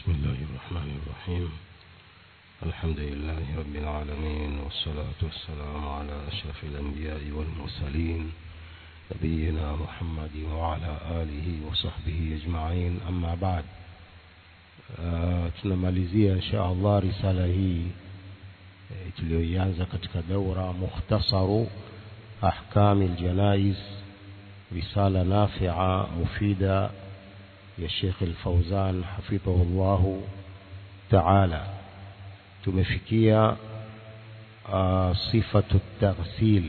بسم الله الرحمن الرحيم الحمد لله رب العالمين والصلاة والسلام على أشرف الأنبياء والمرسلين نبينا محمد وعلى آله وصحبه أجمعين أما بعد uh, tunamalizia insha Allah risala hii e, tuliyoianza katika daura mukhtasaru ahkami aljanaiz risala nafia mufida ya Sheikh Al-Fauzan hafidhahullahu ta'ala tumefikia uh, sifatu taghsil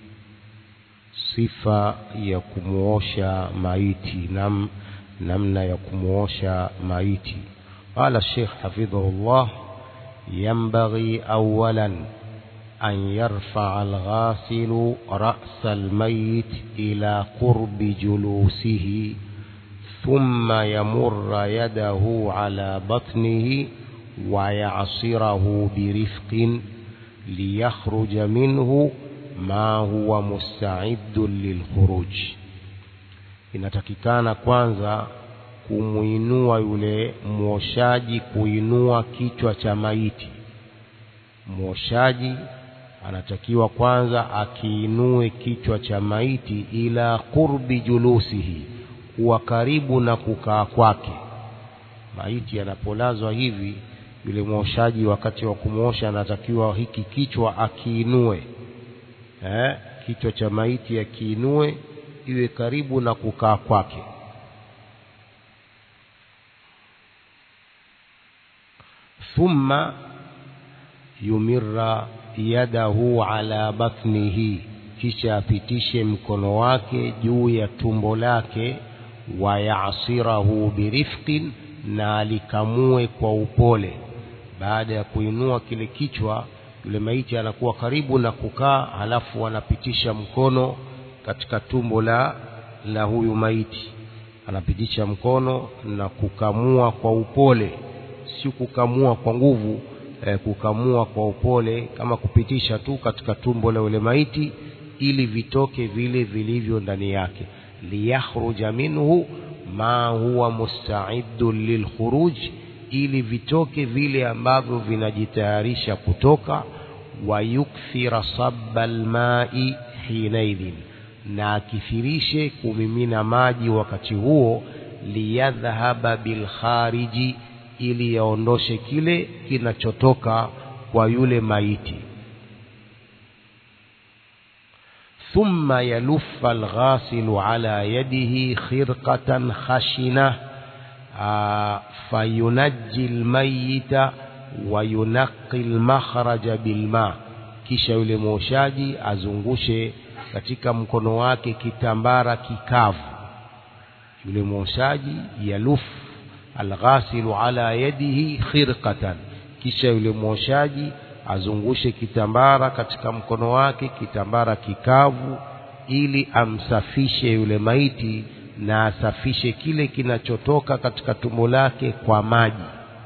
sifa ya kumuosha maiti nam, namna ya kumuosha maiti قال الشيخ حفظه الله ينبغي أولا أن يرفع الغاسل رأس الميت إلى قرب جلوسه ثم يمر يده على بطنه ويعصره برفق ليخرج منه ما هو مستعد للخروج inatakikana kwanza kumuinua yule mwoshaji kuinua kichwa cha maiti mwoshaji anatakiwa kwanza akiinue kichwa cha maiti ila qurbi julusihi kuwa karibu na kukaa kwake maiti anapolazwa hivi yule mwoshaji wakati wa kumwosha anatakiwa hiki kichwa akiinue eh, kichwa cha maiti akiinue iwe karibu na kukaa kwake thumma yumirra yadahu ala batnihi kisha apitishe mkono wake juu ya tumbo lake wayasirahu birifqin na alikamue kwa upole baada ya kuinua kile kichwa yule maiti anakuwa karibu na kukaa halafu anapitisha mkono katika tumbo la la huyu maiti anapitisha mkono na kukamua kwa upole si kukamua kwa nguvu eh, kukamua kwa upole kama kupitisha tu katika tumbo la yule maiti ili vitoke vile vilivyo ndani yake liyakhruja minhu ma huwa mustaidun lilkhuruj ili vitoke vile ambavyo vinajitayarisha kutoka wayukthira sabba almai hinaidhin na akithirishe kumimina maji wakati huo liyadhhaba bilkhariji ili yaondoshe kile kinachotoka kwa yule maiti ثم يلف الغاسل على يده خرقة خشنة فينجي الميت وينقي المخرج بالماء kisha yule mwoshaji azungushe katika mkono wake kitambara kikavu yule mwoshaji yaluf alghasilu ala yadihi khirqatan kisha yule mwoshaji azungushe kitambara katika mkono wake kitambara kikavu ili amsafishe yule maiti na asafishe kile kinachotoka katika tumbo lake kwa maji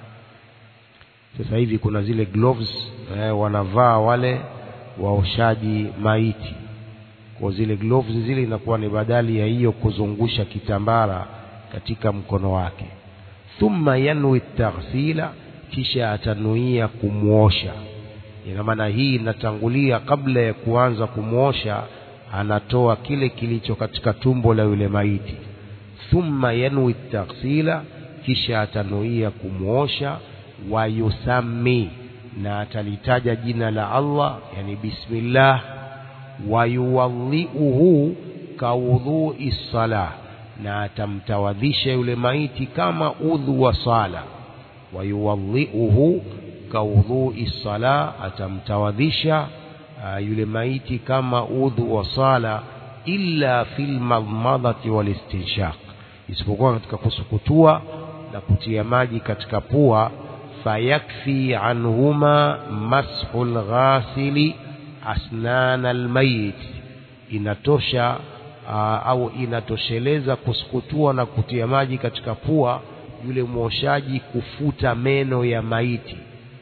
sasa hivi kuna zile gloves eh, wanavaa wale waoshaji maiti kwa zile gloves zile inakuwa ni badali ya hiyo kuzungusha kitambara katika mkono wake thumma yanwi taghsila kisha atanuia kumwosha ina maana hii inatangulia kabla ya kuanza kumwosha anatoa kile kilicho katika tumbo la yule maiti thumma yanwi taghsila kisha atanuia kumwosha wayusami na atalitaja jina la Allah yani bismillah wayuwadhiuhu kaudhui salah na atamtawadhisha yule maiti kama udhu wa sala wayuwadhiuhu kaudhui sala atamtawadhisha uh, yule maiti kama udhu wa sala illa fil madmadhati wal istinshaq isipokuwa katika kusukutua na kutia maji katika pua fayakfi anhuma mashu lghasili asnana almayit inatosha uh, au inatosheleza kusukutua na kutia maji katika pua yule mwoshaji kufuta meno ya maiti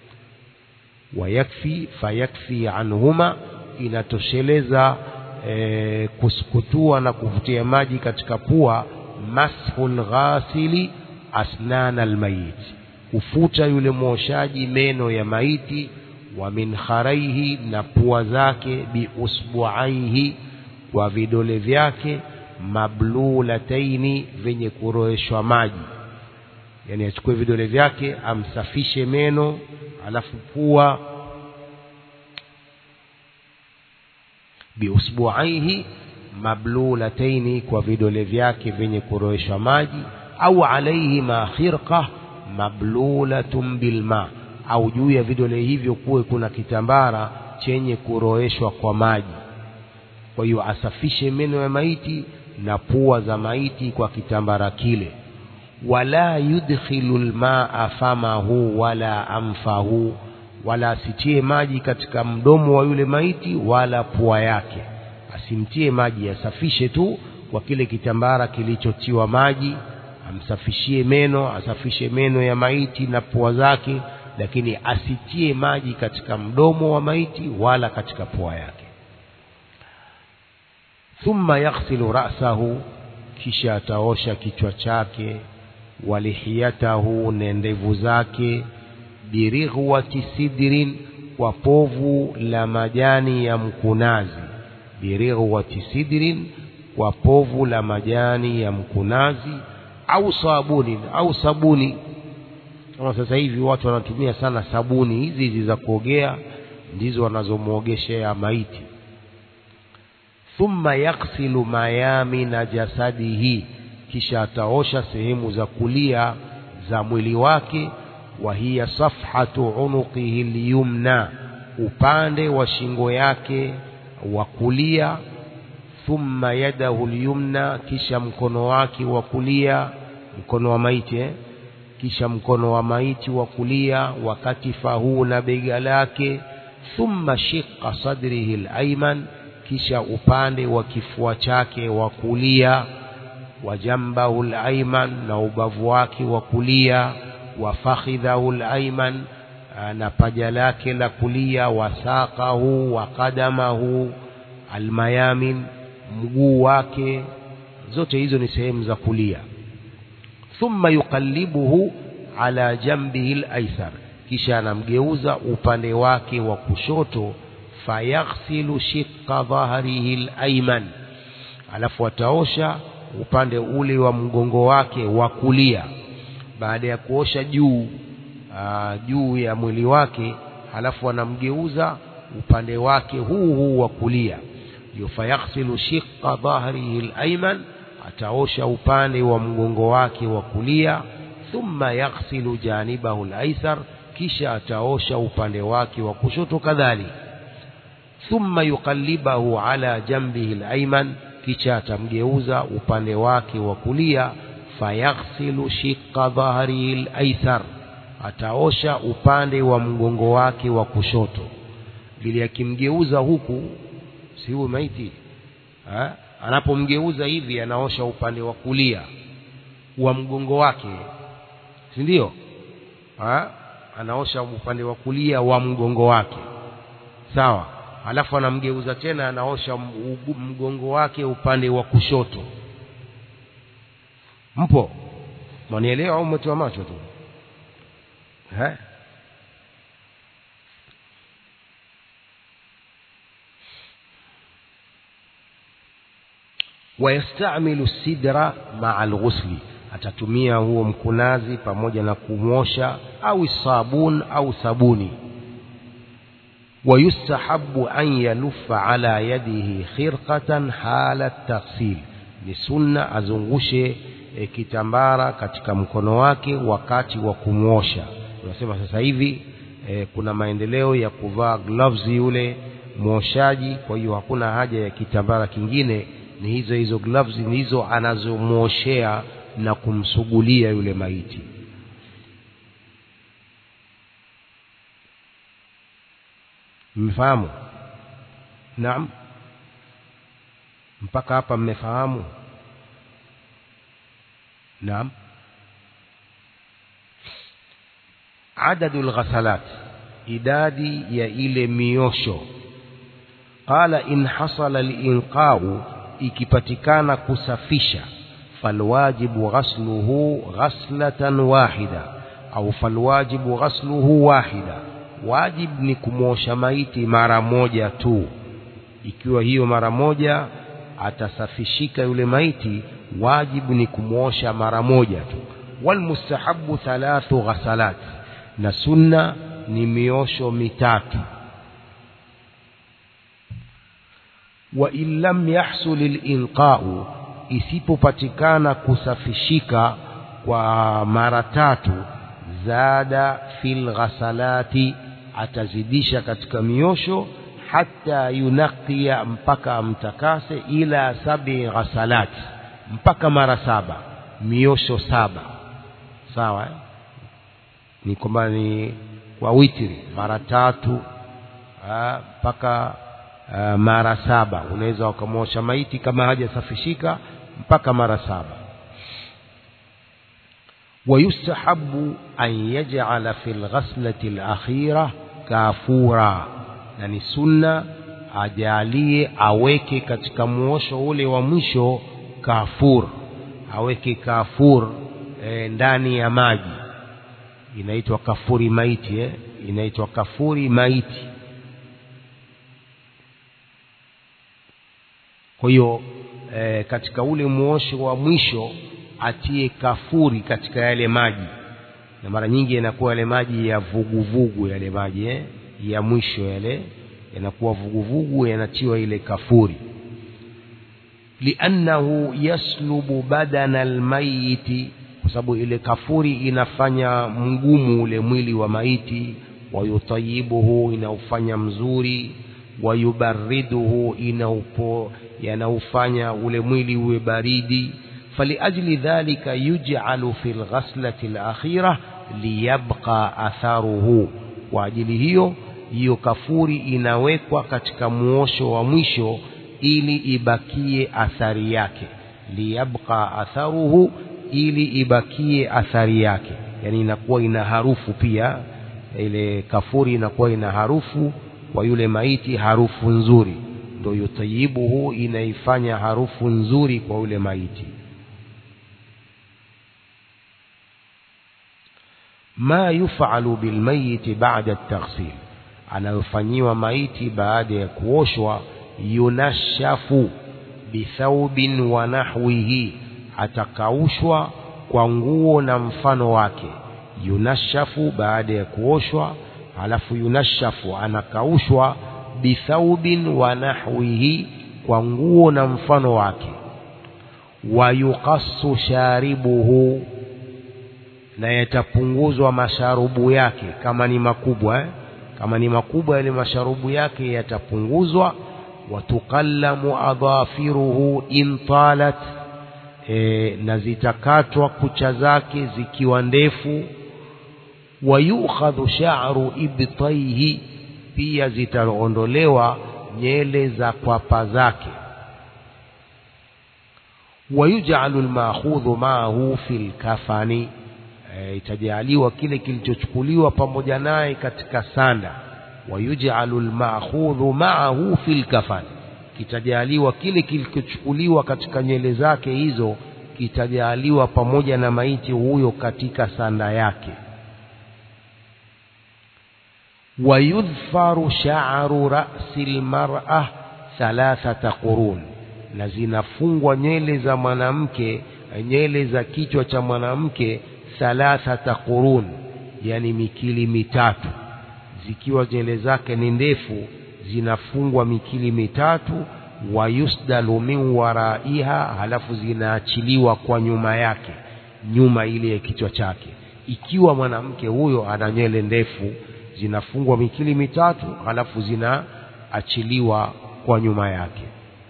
wayakfi fayakfi anhuma inatosheleza e, kusukutua na kuvutia maji katika pua mashu lghasili asnana almayit kufuta yule mwoshaji meno ya maiti wa min kharaihi na pua zake biusbuaihi kwa vidole vyake mablulataini vyenye kuroeshwa maji yani achukue vidole vyake amsafishe meno alafu pua biusbuaihi mablulataini kwa vidole vyake vyenye kuroeshwa maji au alaihima khirqa mablulatun bilma au juu ya vidole hivyo kuwe kuna kitambara chenye kuroeshwa kwa maji kwa hiyo asafishe meno ya maiti na pua za maiti kwa kitambara kile wala yudkhilu lmaa famahu wala anfahu wala asitie maji katika mdomo wa yule maiti wala pua yake asimtie maji asafishe tu kwa kile kitambara kilichotiwa maji amsafishie meno asafishe meno ya maiti na pua zake lakini asitie maji katika mdomo wa maiti wala katika pua yake thumma yaghsilu ra'sahu kisha ataosha kichwa chake walihiyatahu na ndevu zake birighwati sidrin kwa povu la majani ya mkunazi birighwati sidrin kwa povu la majani ya mkunazi au sabuni au sabuni kama sasa hivi watu wanatumia sana sabuni hizi hizi za kuogea ndizo wanazomwogeshea maiti thumma yaghsilu mayamina jasadihi kisha ataosha sehemu za kulia za mwili wake wa hiya safhatu unuqihi lyumna upande wa shingo yake wa kulia thumma yadahu lyumna kisha mkono wake wa kulia mkono wa maiti eh? kisha mkono wa maiti wa kulia wakati fahu na bega lake thumma shiqa sadrihi alayman kisha upande wa kifua chake wa kulia wa jambahu alayman na ubavu wake wa kulia wa fakhidhahu alayman na paja lake la kulia wa saqahu wa qadamahu almayamin mguu wake zote hizo ni sehemu za kulia thumma yuqallibuhu ala jambihi al-aysar kisha anamgeuza upande wake wa kushoto fayaghsilu shiqqa dhahrihi al-ayman alafu ataosha upande ule wa mgongo wake wa kulia baada ya kuosha juu aa, juu ya mwili wake halafu anamgeuza upande wake huu huu wa kulia ndio fayaghsilu shiqqa dhahrihi al-ayman ataosha upande wa mgongo wake wa kulia thumma yaghsilu janibahu al-aysar kisha ataosha upande wake wa kushoto kadhalika thumma yuqallibahu ala jambihi al-ayman kisha atamgeuza upande wake wa kulia fayaghsilu shiqqa dhahrihi al-aysar ataosha upande wa mgongo wake wa kushoto ili akimgeuza huku si huyu maiti ha? anapomgeuza hivi anaosha upande wa kulia wa mgongo wake si ndio anaosha upande wa kulia wa mgongo wake sawa alafu anamgeuza tena anaosha mgongo wake upande wa kushoto mpo mwanielewa au umetoa macho tu eh wayastamilu sidra maa alghusli atatumia huo mkunazi pamoja na kumosha au sabun au sabuni ويستحب أن يلف على يده خرقة حال التغسيل ni sunna azungushe e, kitambara katika mkono wake wakati wa kumwosha unasema sasa hivi e, kuna maendeleo ya kuvaa gloves yule mwoshaji kwa hiyo hakuna haja ya kitambara kingine ni hizo hizo gloves ndizo anazomwoshea na kumsugulia yule maiti mmefahamu naam mpaka hapa mmefahamu naam adadu lghasalat idadi ya ile miosho qala in hasala linqau ikipatikana kusafisha falwajibu ghasluhu ghaslatan wahida au falwajibu ghasluhu wahida wajib ni kumwosha maiti mara moja tu ikiwa hiyo mara moja atasafishika yule maiti wajibu ni kumwosha mara moja tu walmustahabu thalathu ghasalat na sunna ni miosho mitatu wa in lam yahsul linqau isipopatikana kusafishika kwa mara tatu zada fil ghasalati atazidisha katika miosho hata yunakia mpaka amtakase ila sabi ghasalat mpaka mara saba miosho saba sawa eh? ni kwamba ni kwa witri mara tatu mpaka mara saba unaweza ukamwosha maiti kama hajasafishika mpaka mara saba ويستحب أن يجعل في الغسلة الأخيرة كافورا يعني سنة ajalie aweke katika muosho ule wa mwisho kafur aweke kafur e, ndani ya maji inaitwa kafuri maiti eh? inaitwa kafuri maiti kwa hiyo e, katika ule muosho wa mwisho atie kafuri katika yale maji na mara nyingi yanakuwa yale maji ya vuguvugu yale maji eh? ya mwisho yale yanakuwa vuguvugu yanatiwa ile kafuri liannahu yaslubu badana almayiti kwa sababu ile kafuri inafanya mgumu ule mwili wa maiti wayutayibuhu inaufanya mzuri wayubariduhu inaupo yanaufanya ule mwili uwe baridi فلأجل ذلك يجعل في الغسلة الأخيرة ليبقى أثره وأجل hiyo hiyo kafuri inawekwa katika muosho wa mwisho ili ibakie athari yake liyabqa atharuhu ili ibakie athari yake yani inakuwa ina harufu pia ile kafuri inakuwa ina harufu kwa yule maiti harufu nzuri ndio yutayibuhu inaifanya harufu nzuri kwa yule maiti ma yufalu bilmayiti ba'da at-taghsil anayofanyiwa maiti baada ya kuoshwa yunashafu bithaubin wa nahwihi atakaushwa kwa nguo na mfano wake yunashafu baada ya kuoshwa halafu yunashafu anakaushwa bithaubin wa nahwihi kwa nguo na mfano wake wayuqassu sharibuhu na yatapunguzwa masharubu yake kama ni makubwa eh? kama ni makubwa yale masharubu yake yatapunguzwa watukallamu adhafiruhu in talat e, na zitakatwa kucha zake zikiwa ndefu wayukhadhu sha'ru ibtaihi pia zitaondolewa nyele za kwapa zake wayuj'alu alma'khudhu ma'ahu fil kafani e, itajaliwa kile kilichochukuliwa pamoja naye katika sanda wayuj'alu alma'khudhu ma'ahu fil kafani kitajaliwa kile kilichochukuliwa katika nyele zake hizo kitajaliwa pamoja na maiti huyo katika sanda yake wayudhfaru sha'ru ra'si almar'ah thalathata qurun na zinafungwa nyele za mwanamke nyele za kichwa cha mwanamke thalathata qurun yani mikili mitatu zikiwa nyele zake ni ndefu zinafungwa mikili mitatu wayusdalu min waraiha halafu zinaachiliwa kwa nyuma yake nyuma ile ya kichwa chake ikiwa mwanamke huyo ana nywele ndefu zinafungwa mikili mitatu halafu zinaachiliwa kwa nyuma yake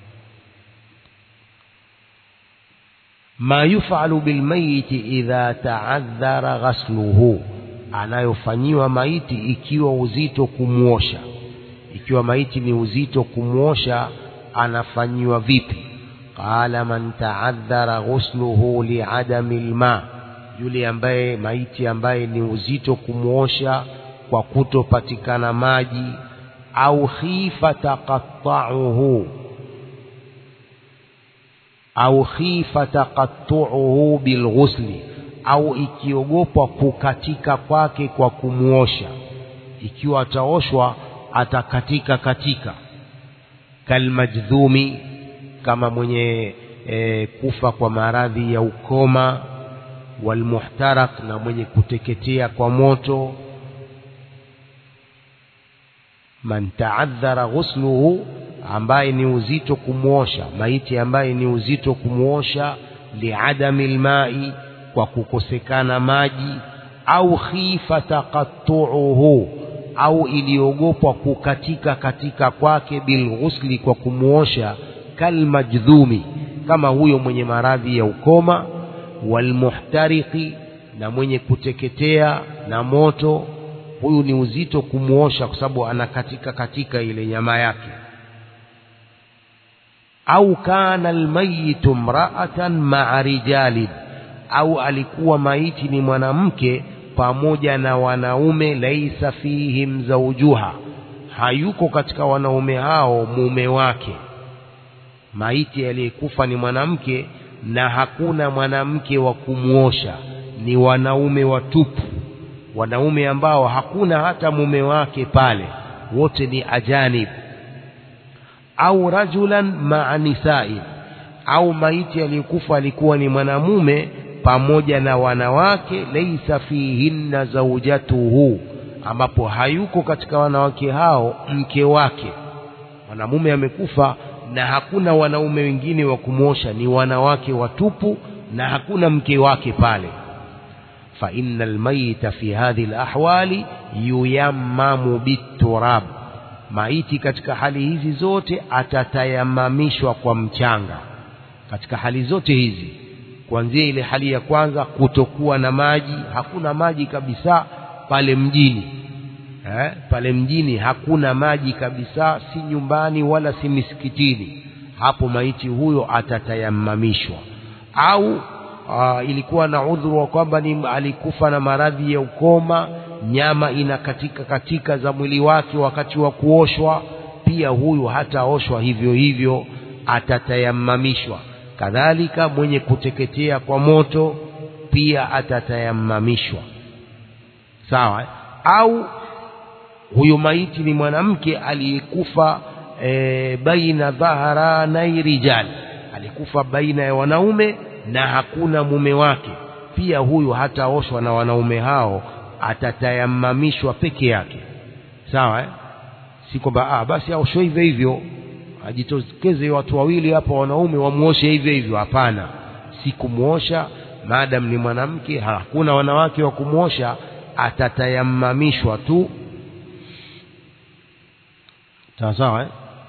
ma yufalu bilmayiti idha taadhara ghasluhu anayofanyiwa maiti ikiwa uzito kumwosha ikiwa maiti ni uzito kumwosha anafanyiwa vipi qala man taadhara ghusluhu liadami lma yule ambaye maiti ambaye ni uzito kumwosha kwa kutopatikana maji au khifa taqatta'uhu au khifa taqattu'uhu bilghusli au ikiogopwa kukatika kwake kwa kumuosha ikiwa ataoshwa atakatika katika kalmajdhumi kama mwenye e, kufa kwa maradhi ya ukoma walmuhtarak na mwenye kuteketea kwa moto man taadhara ghusluhu ambaye ni uzito kumwosha maiti ambaye ni uzito kumwosha liadami lmai kwa kukosekana maji au khifa taqattuuhu au iliogopwa kukatika katika kwake bilghusli kwa kumwosha kalmajdhumi kama huyo mwenye maradhi ya ukoma walmuhtariki na mwenye kuteketea na moto huyu ni uzito kumwosha kwa sababu anakatika katika ile nyama yake au kana almayitu mraatan maa rijalin au alikuwa maiti ni mwanamke pamoja na wanaume laisa fihim zaujuha hayuko katika wanaume hao mume wake maiti aliyekufa ni mwanamke na hakuna mwanamke wa kumwosha ni wanaume watupu wanaume ambao hakuna hata mume wake pale wote ni ajanib au rajulan maa nisai au maiti aliyekufa alikuwa ni mwanamume pamoja na wanawake laisa fihinna zaujatuhu ambapo hayuko katika wanawake hao mke wake mwanamume amekufa na hakuna wanaume wengine wa kumwosha ni wanawake watupu na hakuna mke wake pale fa inna almayita fi hadhihi alahwali yuyammamu biturab maiti katika hali hizi zote atatayamamishwa kwa mchanga katika hali zote hizi kuanzia ile hali ya kwanza kutokuwa na maji hakuna maji kabisa pale mjini eh, pale mjini hakuna maji kabisa si nyumbani wala si misikitini hapo maiti huyo atatayamamishwa au aa, ilikuwa na udhuru wa kwamba ni alikufa na maradhi ya ukoma nyama inakatika katika za mwili wake wakati wa kuoshwa pia huyu hataoshwa hivyo hivyo atatayamamishwa kadhalika mwenye kuteketea kwa moto pia atatayamamishwa sawa au huyo maiti ni mwanamke aliyekufa e, baina dhaharanai rijal alikufa baina ya wanaume na hakuna mume wake pia huyu hataoshwa na wanaume hao atatayamamishwa peke yake sawa eh? si kwamba ah, basi aoshwe hivyo hivyo ajitokeze watu wawili hapa wanaume wamuoshe hivyo hivyo hapana si kumwosha maadamu ni mwanamke hakuna wanawake wa kumwosha atatayamamishwa tu sawa sawa eh?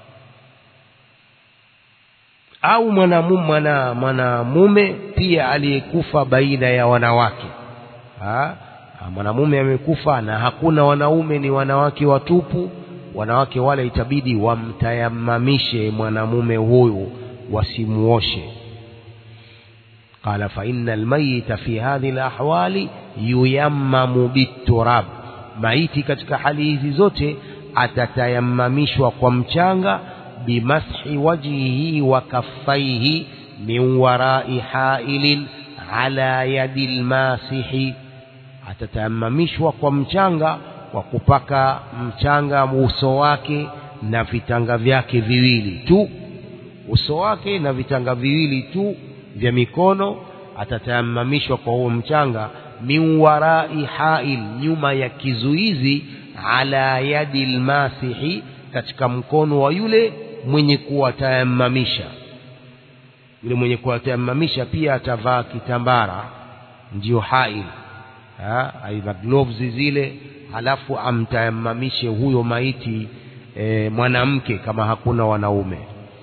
au mwanamume mwana, mwanamume pia aliyekufa baina ya wanawake ha? mwanamume amekufa na hakuna wanaume ni wanawake watupu wanawake wale itabidi wamtayamamishe mwanamume huyu wasimuoshe qala fa inna almayita fi hadhihi alahwali yuyammamu biturab maiti katika hali hizi zote atatayamamishwa kwa mchanga bimashi wajhihi wa kaffaihi min warai hailin ala yadi lmasihi atatayamamishwa kwa mchanga kwa kupaka mchanga uso wake na vitanga vyake viwili tu uso wake na vitanga viwili tu vya mikono atatayamamishwa kwa huo mchanga min warai hail nyuma ya kizuizi ala yadi lmasihi katika mkono wa yule mwenye kuwatayamamisha yule mwenye kuwatayamamisha pia atavaa kitambara ndiyo hail aidha gloves zile halafu amtayamamishe huyo maiti e, mwanamke kama hakuna wanaume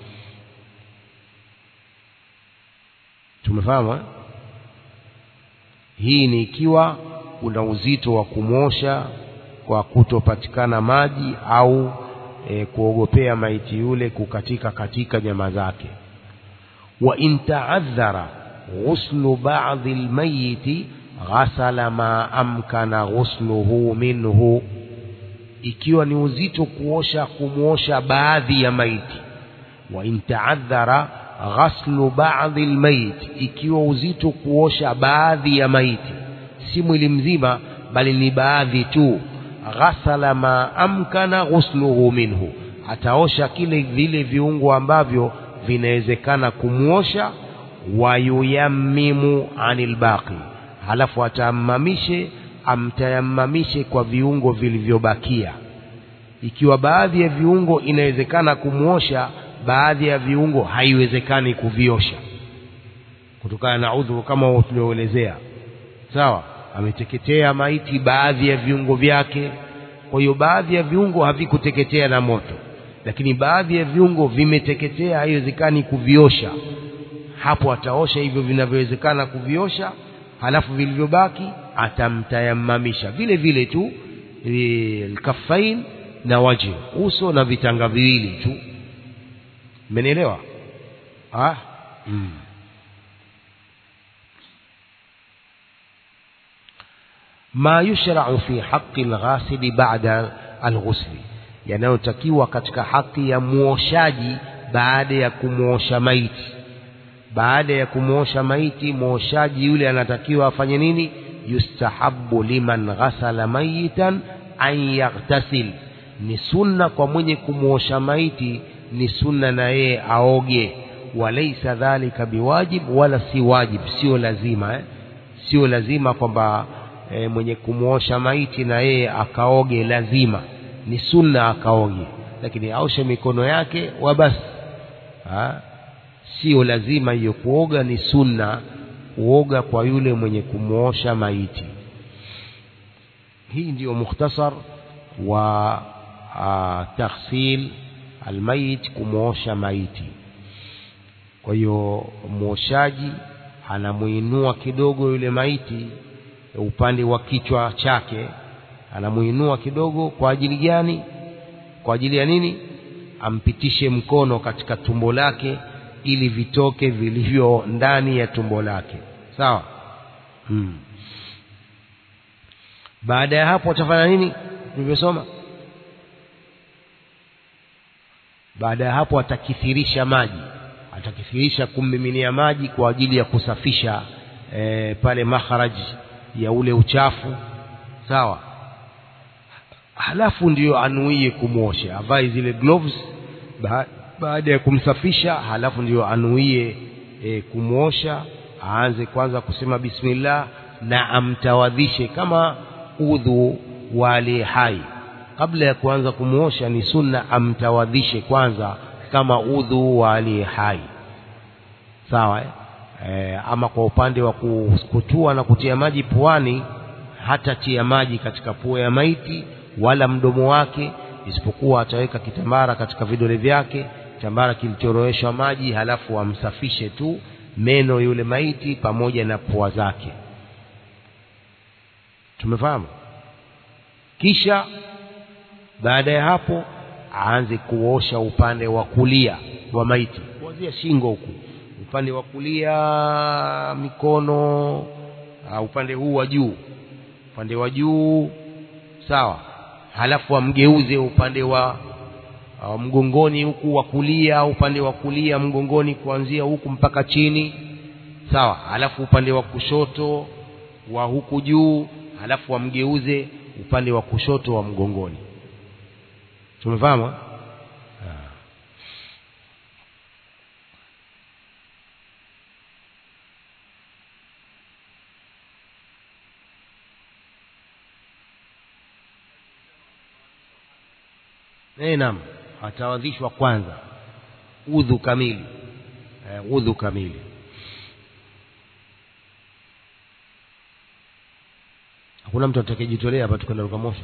tumefahamu eh? hii ni ikiwa kuna uzito wa kumwosha kwa kutopatikana maji au e, kuogopea maiti yule kukatika katika nyama zake wa in taadhara ghuslu ba'dhi almayiti ghasala ma amkana ghusluhu minhu ikiwa ni uzito kuosha kumwosha baadhi ya maiti wa in taadhara ghaslu baadhi lmayit ikiwa uzito kuosha baadhi ya maiti si mwili mzima bali ni baadhi tu ghasala ma amkana ghusluhu minhu ataosha kile vile viungo ambavyo vinawezekana kumwosha wayuyammimu anil baqi halafu atammamishe amtayammamishe kwa viungo vilivyobakia ikiwa baadhi ya viungo inawezekana kumwosha baadhi ya viungo haiwezekani kuviosha kutokana na udhuru kama tulioelezea sawa ameteketea maiti baadhi ya viungo vyake kwa hiyo baadhi ya viungo havikuteketea na moto lakini baadhi ya viungo vimeteketea haiwezekani kuviosha hapo ataosha hivyo vinavyowezekana kuviosha halafu vilivyobaki atamtayamamisha vile vile tu lkafain na waji uso na vitanga viwili tu mmenielewa ah? mm. ma yushrau fi haqi lghasili bada alghusli yanayotakiwa katika haki ya muoshaji baada ya kumwosha maiti baada ya kumwosha maiti mwoshaji yule anatakiwa afanye nini yustahabu liman ghasala mayitan an yaghtasil ni sunna kwa mwenye kumwosha maiti ni sunna na yeye aoge walaisa dhalika biwajib wala si wajib sio lazima eh? sio lazima kwamba e, mwenye kumwosha maiti na yeye akaoge lazima ni sunna akaoge lakini aoshe mikono yake wa basi sio lazima hiyo kuoga ni sunna kuoga kwa yule mwenye kumwosha maiti hii ndiyo mukhtasar wa taghsil almayit kumwosha maiti kwa hiyo mwoshaji anamuinua kidogo yule maiti upande wa kichwa chake anamuinua kidogo kwa ajili gani kwa ajili ya nini ampitishe mkono katika tumbo lake ili vitoke vilivyo ndani ya tumbo lake sawa hmm. baada ya hapo atafanya nini tulivyosoma baada ya hapo atakithirisha maji atakithirisha kummiminia maji kwa ajili ya kusafisha e, pale makharaji ya ule uchafu sawa halafu ndiyo anuie kumwosha avae zile gloves ba baada ya kumsafisha halafu ndiyo anuie e, kumwosha aanze kwanza kusema bismillah na amtawadhishe kama udhu wa aliye hai kabla ya kuanza kumwosha ni sunna amtawadhishe kwanza kama udhu wa aliye hai sawa eh? E, ama kwa upande wa kutua na kutia maji puani hata tia maji katika pua ya maiti wala mdomo wake isipokuwa ataweka kitambara katika vidole vyake kitambara kilichoroweshwa maji halafu amsafishe tu meno yule maiti pamoja na pua zake tumefahamu kisha baada ya hapo aanze kuosha upande wa kulia wa maiti kuanzia shingo huku upande wa kulia mikono uh, upande huu wa juu upande wa juu sawa halafu amgeuze upande wa uh, mgongoni huku wa kulia upande wa kulia mgongoni kuanzia huku mpaka chini sawa halafu upande wa kushoto wa huku juu halafu amgeuze upande wa kushoto wa mgongoni tumefahamu Eh, naam atawadhishwa kwanza udhu kamili eh, udhu kamili hakuna mtu atakayejitolea hapa tukwenda rukamosha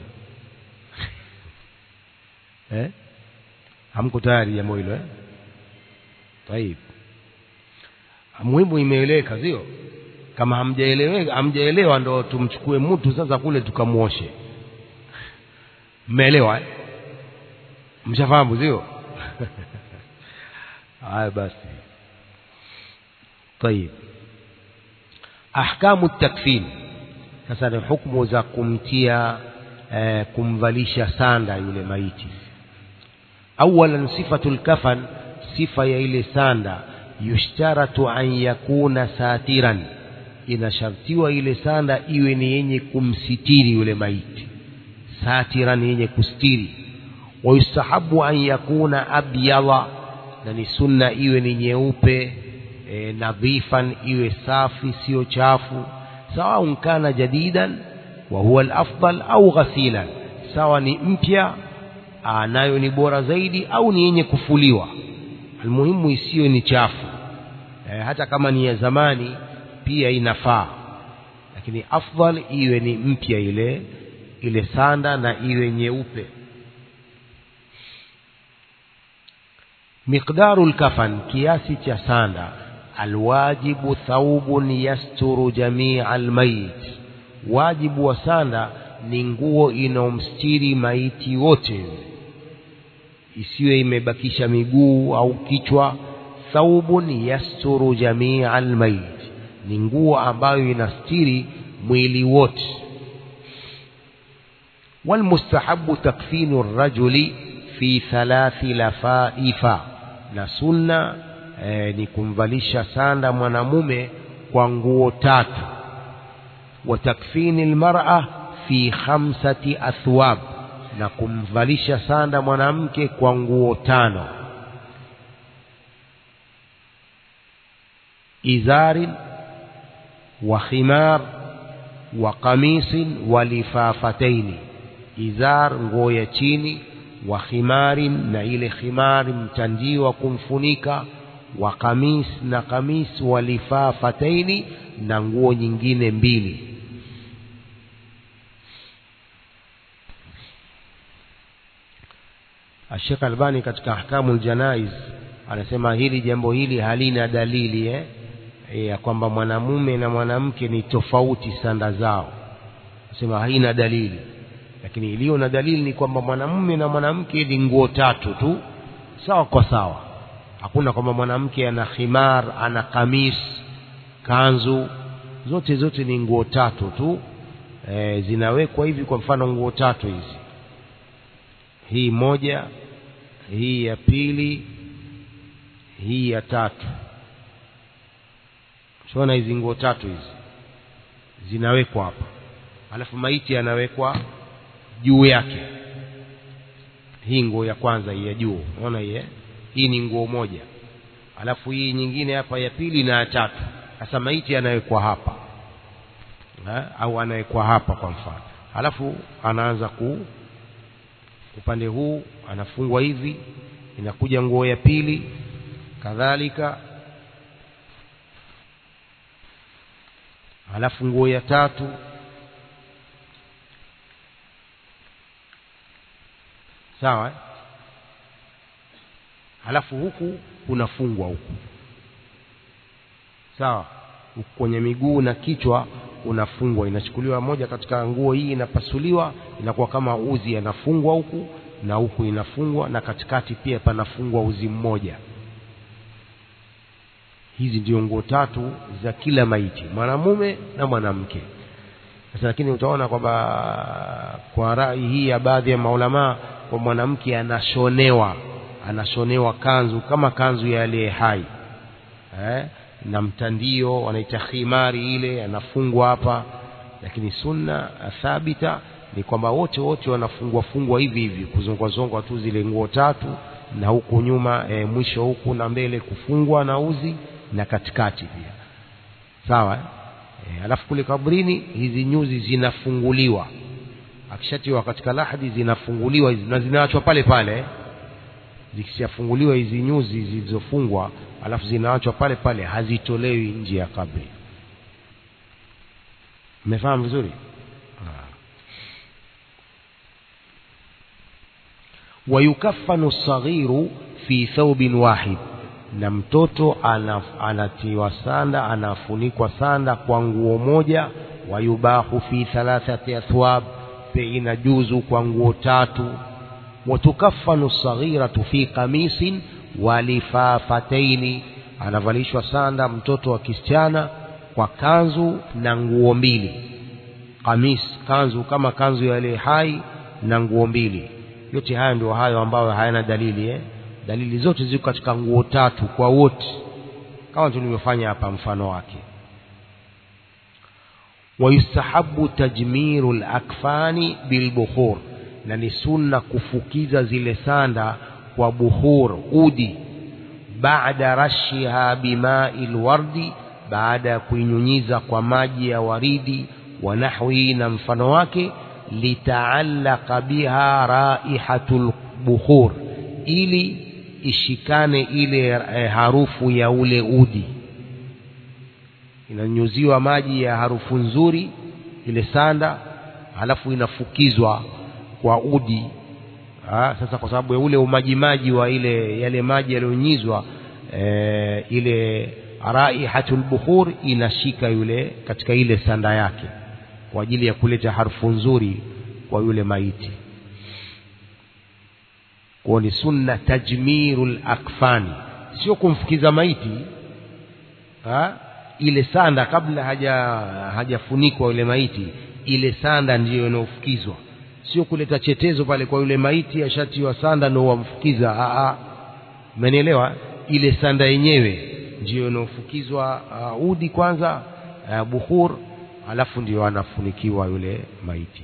eh? hamko tayari jambo hilo eh? taib muhimu imeeleweka sio kama hamjaelewa hamjaelewa ndo tumchukue mtu sasa kule tukamwoshe mmeelewa eh? mshafahamu sio haya basi طيب ahkamu takfin sasa ni hukumu za kumtia eh, kumvalisha sanda yule maiti awalan sifatu lkafan sifa ya ile sanda yushtaratu an yakuna satiran inashartiwa ile sanda iwe ni yenye kumsitiri yule maiti satiran yenye kustiri wayustahabu an yakuna abyadha na ni sunna iwe ni nyeupe e, nadhifan iwe safi sio chafu sawa kana jadidan wa huwa alafdal au ghasilan sawa ni mpya nayo ni bora zaidi au ni yenye kufuliwa almuhimu isiwe ni chafu e, hata kama ni ya zamani pia inafaa lakini afdal iwe ni mpya ile ile sanda na iwe nyeupe miqdaru lkafan kiasi cha sanda alwajibu thawbun yasturu jamia almayit wajibu wa sanda ni nguo inaomstiri maiti wote isiwe imebakisha miguu au kichwa thawbun yasturu jamia almayit ni nguo ambayo inastiri mwili wote والمستحب تكفين الرجل في ثلاث لفائف na sunna eh, ni kumvalisha sanda mwanamume kwa nguo tatu wa takfini almar'a fi khamsati athwab na kumvalisha sanda mwanamke kwa nguo tano izarin wa khimar wa qamisin wa lifafataini izar nguo ya chini wa khimarin na ile khimari mtandio wa kumfunika wa kamis na kamis wa lifafataini na nguo nyingine mbili Sheikh Albani katika ahkamul janaiz anasema hili jambo hili halina dalili eh ya kwamba mwanamume na mwanamke ni tofauti sanda zao anasema haina dalili lakini iliyo na dalili ni kwamba mwanamume na mwanamke ni nguo tatu tu sawa kwa sawa hakuna kwamba mwanamke ana khimar ana kamis kanzu zote zote ni nguo tatu tu e, zinawekwa hivi kwa mfano nguo tatu hizi hii moja hii ya pili hii ya tatu shona hizi nguo tatu hizi zinawekwa hapa alafu maiti anawekwa juu yake hii nguo ya kwanza hii ya juu unaona hii hii ni nguo moja alafu hii nyingine hapa ya pili na ya tatu sasa maiti anawekwa hapa ha? au anawekwa hapa kwa mfano alafu anaanza ku upande huu anafungwa hivi inakuja nguo ya pili kadhalika alafu nguo ya tatu sawa eh? halafu huku unafungwa huku sawa huku kwenye miguu na kichwa unafungwa inachukuliwa moja katika nguo hii inapasuliwa inakuwa kama uzi anafungwa huku na huku inafungwa na katikati pia panafungwa uzi mmoja hizi ndio nguo tatu za kila maiti mwanamume na mwanamke sasa lakini utaona kwamba kwa rai hii ya baadhi ya maulamaa kwa mwanamke anashonewa anashonewa kanzu kama kanzu ya aliye hai eh? na mtandio wanaita khimari ile anafungwa hapa lakini sunna thabita ni kwamba wote wote wanafungwa fungwa hivi hivi kuzongwa zongwa tu zile nguo tatu na huku nyuma e, mwisho huku na mbele kufungwa na uzi na katikati pia sawa eh? e, alafu kule kabrini hizi nyuzi zinafunguliwa akishatiwa katika lahadi zinafunguliwa hizi na zinaachwa pale pale zikishafunguliwa hizi nyuzi zilizofungwa alafu zinaachwa pale pale hazitolewi nje ya kabri mmefahamu vizuri wayukaffanu saghiru fi thawbin wahid na mtoto anatiwa sanda anafunikwa sanda kwa nguo moja wayubahu fi thalathati athwab pe inajuzu kwa nguo tatu watukaffanu saghiratu fi qamisin walifafataini anavalishwa sanda mtoto wa kisichana kwa kanzu na nguo mbili kamis kanzu kama kanzu ya ile hai na nguo mbili yote haya ndio hayo ambayo hayana dalili eh? dalili zote ziko katika nguo tatu kwa wote kama tulivyofanya hapa mfano wake wayustahabu tajmiru lakfani bilbukhur na ni sunna kufukiza zile sanda kwa buhur udi baada rashiha bimai lwardi baada ya kuinyunyiza kwa maji ya waridi wa nahwihi na mfano wake litaallaqa biha raihatu lbukhur ili ishikane ile eh, harufu ya ule udi inanyuziwa maji ya harufu nzuri ile sanda halafu inafukizwa kwa udi ha, sasa kwa sababu ya ule umajimaji wa ile yale maji yaliyonyizwa e, ile raihatul bukhur inashika yule katika ile sanda yake kwa ajili ya kuleta harufu nzuri kwa yule maiti kwa ni sunna tajmirul akfani sio kumfukiza maiti ha? ile sanda kabla haja hajafunikwa yule maiti ile sanda ndiyo inayofukizwa sio kuleta chetezo pale kwa yule maiti ashatiwa sanda ndio wamfukiza umenielewa ile sanda yenyewe ndiyo inayofukizwa uh, udi kwanza uh, bukhur alafu ndio anafunikiwa yule maiti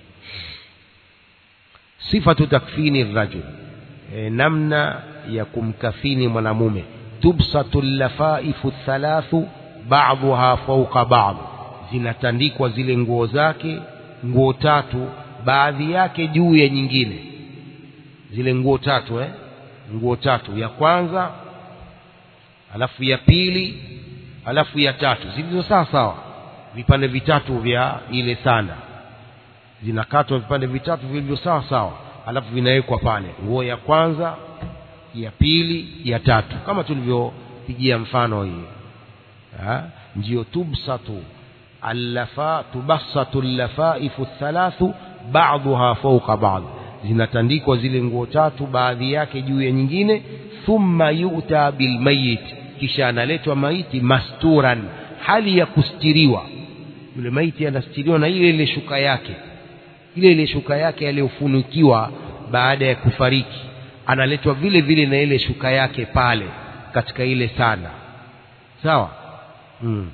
sifatu takfini rajul e, namna ya kumkafini mwanamume tubsatu llafaifu thalathu ba'dhuha fawqa ba'd zinatandikwa zile nguo zake nguo tatu baadhi yake juu ya nyingine zile nguo tatu eh nguo tatu ya kwanza alafu ya pili alafu ya tatu zilizo sawa sawa vipande vitatu vya ile sanda zinakatwa vipande vitatu vilivyo sawa sawa alafu vinawekwa pale nguo ya kwanza ya pili ya tatu kama tulivyopigia mfano hii ndio tubsatu allafa tubassatu allafaifu thalathu ba'dhuha fawqa ba'd zinatandikwa zile nguo tatu baadhi yake juu ya nyingine thumma yu'ta bilmayit kisha analetwa maiti masturan hali ya kustiriwa yule maiti anastiriwa na ile ile shuka yake ile ile shuka yake aliyofunikiwa baada ya kufariki analetwa vile vile na ile shuka yake pale katika ile sanda sawa hmm.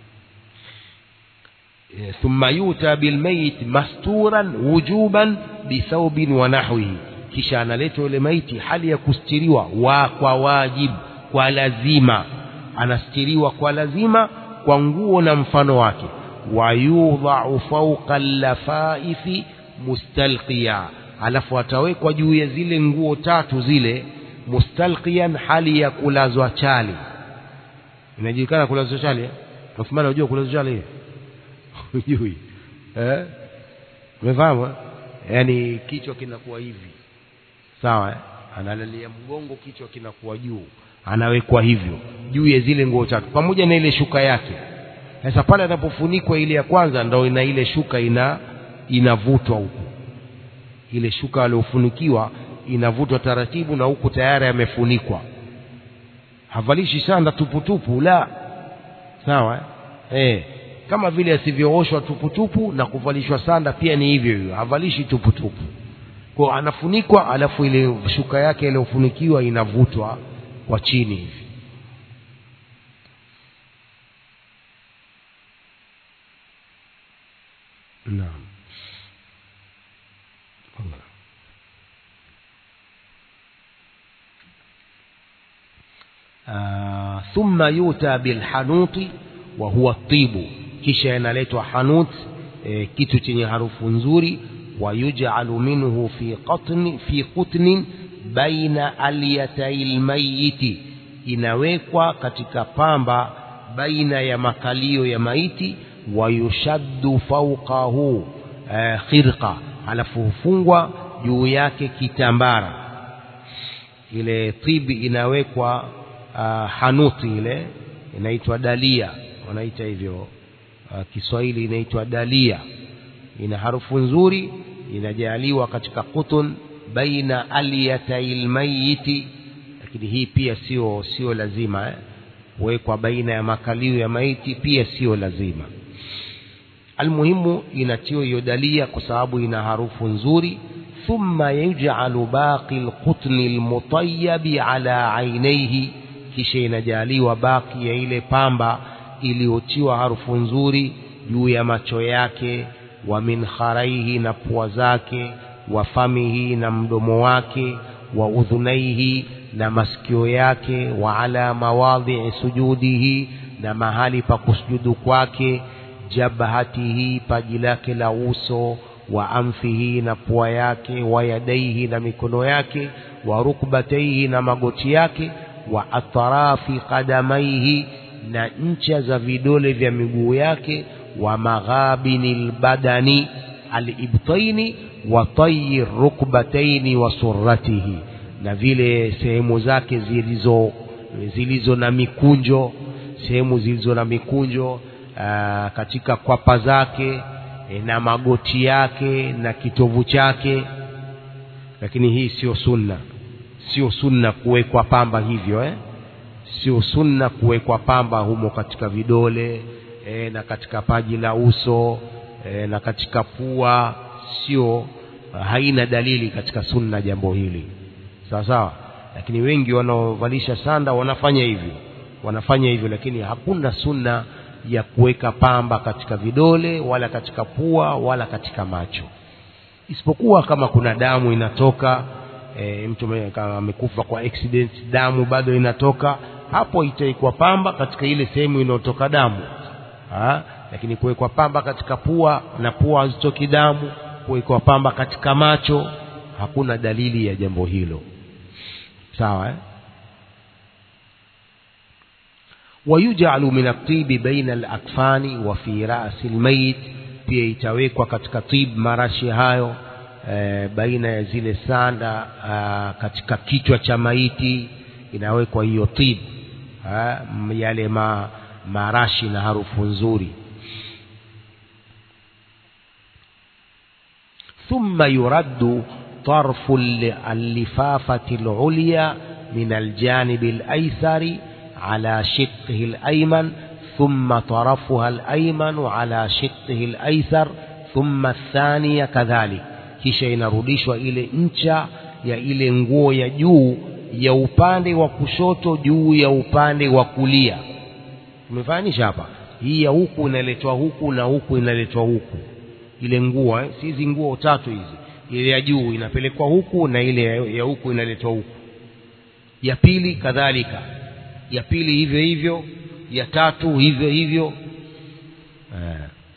ثم يؤتى بالميت مستورا وجوبا بثوب ونحوه kisha analetwa yule maiti hali ya kustiriwa wa kwa wajibu kwa lazima anastiriwa kwa lazima kwa nguo na mfano wake wayudhau fauqa llafaifi mustalqiya alafu atawekwa juu ya zile nguo tatu zile mustalqiyan hali ya kulazwa chali inajulikana kulazwa chali eh? Uthmani unajua kulazwa chali hujui eh umefahamu yaani kichwa kinakuwa hivi sawa eh? analalia mgongo kichwa kinakuwa juu anawekwa hivyo juu ya zile nguo tatu pamoja na ile shuka yake sasa pale anapofunikwa ile ya kwanza ndo ina ile shuka ina inavutwa huku ile shuka aliyofunikiwa inavutwa taratibu na huku tayari amefunikwa havalishi sanda tuputupu la sawa eh? Eh, kama vile asivyooshwa tuputupu na kuvalishwa sanda pia ni hivyo hivyo havalishi tuputupu kwa anafunikwa alafu ile shuka yake iliyofunikiwa inavutwa kwa chini hivi naam Allah. آه ثم يؤتى بالحنوط وهو الطيب kisha inaletwa hanut e, kitu chenye harufu nzuri wayuj'alu minhu fi qatni fi qutnin baina alyatai lmayiti inawekwa katika pamba baina ya makalio ya maiti wayushaddu fawqahu e, khirqa alafu hufungwa juu yake kitambara ile tibi inawekwa uh, hanuti ile inaitwa dalia wanaita hivyo uh, Kiswahili inaitwa dalia ina harufu nzuri inajaliwa katika kutun baina aliyatail mayiti lakini hii pia sio sio lazima eh? kuwekwa baina ya makalio ya maiti pia sio lazima almuhimu inatiwa hiyo dalia kwa sababu ina harufu nzuri thumma yuj'alu baqi alqutni almutayyib ala aynayhi kisha inajaliwa baki ya ile pamba iliyotiwa harufu nzuri juu ya macho yake wa min kharaihi na pua zake wa famihi na mdomo wake wa udhunaihi na masikio yake wa ala mawadhi'i sujudihi na mahali pa kusujudu kwake jabhatihi paji lake la uso wa amfihi na pua yake wa yadaihi na mikono yake wa rukbataihi na magoti yake wa atrafi qadamaihi na ncha za vidole vya miguu yake wa maghabini albadani alibtaini wa tayi rukbataini wa surratihi na vile sehemu zake zilizo zilizo na mikunjo sehemu zilizo na mikunjo aa, katika kwapa zake e, na magoti yake na kitovu chake lakini hii sio sunna sio sunna kuwekwa pamba hivyo eh? sio sunna kuwekwa pamba humo katika vidole e, na katika paji la uso e, na katika pua sio haina dalili katika sunna jambo hili sawa sawa lakini wengi wanaovalisha sanda wanafanya hivyo wanafanya hivyo lakini hakuna sunna ya kuweka pamba katika vidole wala katika pua wala katika macho isipokuwa kama kuna damu inatoka e, mtu amekufa kwa accident damu bado inatoka hapo itaikwa pamba katika ile sehemu inayotoka damu ha? lakini kuwekwa pamba katika pua na pua hazitoki damu kuwekwa pamba katika macho hakuna dalili ya jambo hilo sawa eh? ويجعل من الطيب بين الأكفان وفي رأس الميت pia itawekwa katika tib marashi hayo e, baina ya zile sanda a, katika kichwa cha maiti inawekwa hiyo tib a, yale ma, marashi na harufu nzuri ثم يرد طرف اللفافة العليا من الجانب الأيسر على شقه الأيمن ثم طرفها الأيمن على شقه الأيسر ثم الثانية كذلك kisha inarudishwa ile ncha ya ile nguo ya juu ya upande wa kushoto juu ya upande wa kulia umefananisha hapa hii ya huku inaletwa huku na huku inaletwa huku ile nguo eh? si hizi nguo tatu hizi ile ya juu inapelekwa huku na ile ya huku inaletwa huku ya pili kadhalika ya pili hivyo hivyo ya tatu hivyo hivyo eh.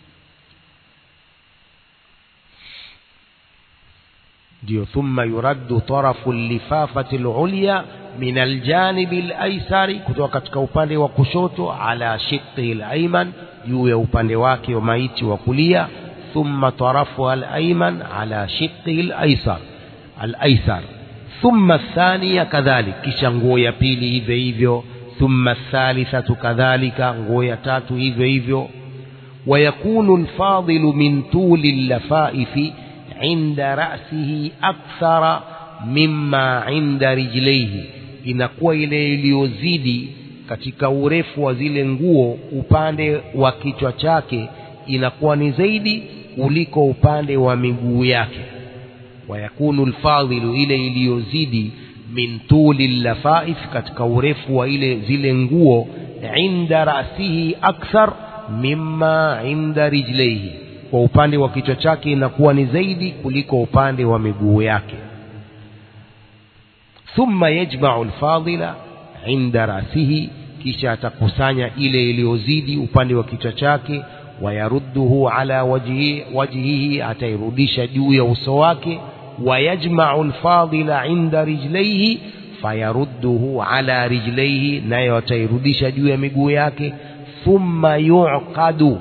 ndio thumma yuraddu tarafu lifafati lulya min aljanibi alaisari kutoka katika upande wa kushoto ala shiqihi alayman juu ya upande wake wa maiti wa kulia thumma tarafuha alayman ala shiqihi alaisar alaisar thumma athaniya kadhalik kisha nguo ya pili hivyo hivyo ثم الثالثة كذلك nguo tatu hivyo hivyo ويكون الفاضل من طول اللفائف عند رأسه أكثر مما عند رجليه inakuwa ile iliyozidi katika urefu wa zile nguo upande wa kichwa chake inakuwa ni zaidi kuliko upande wa miguu yake wayakunu lfadhilu ile iliyozidi min tuli lafaif katika urefu wa ile zile nguo inda rasihi akthar mimma inda rijlaihi kwa upande wa kichwa chake inakuwa ni zaidi kuliko upande wa miguu yake thumma yajmau lfadila inda rasihi kisha atakusanya ile iliyozidi upande wa kichwa chake wayarudduhu ala wajhihi, wajhihi atairudisha juu ya uso wake ويجمع الفاضل عند رجليه فيرده على رجليه nayo atairudisha juu ya miguu yake thumma yuqadu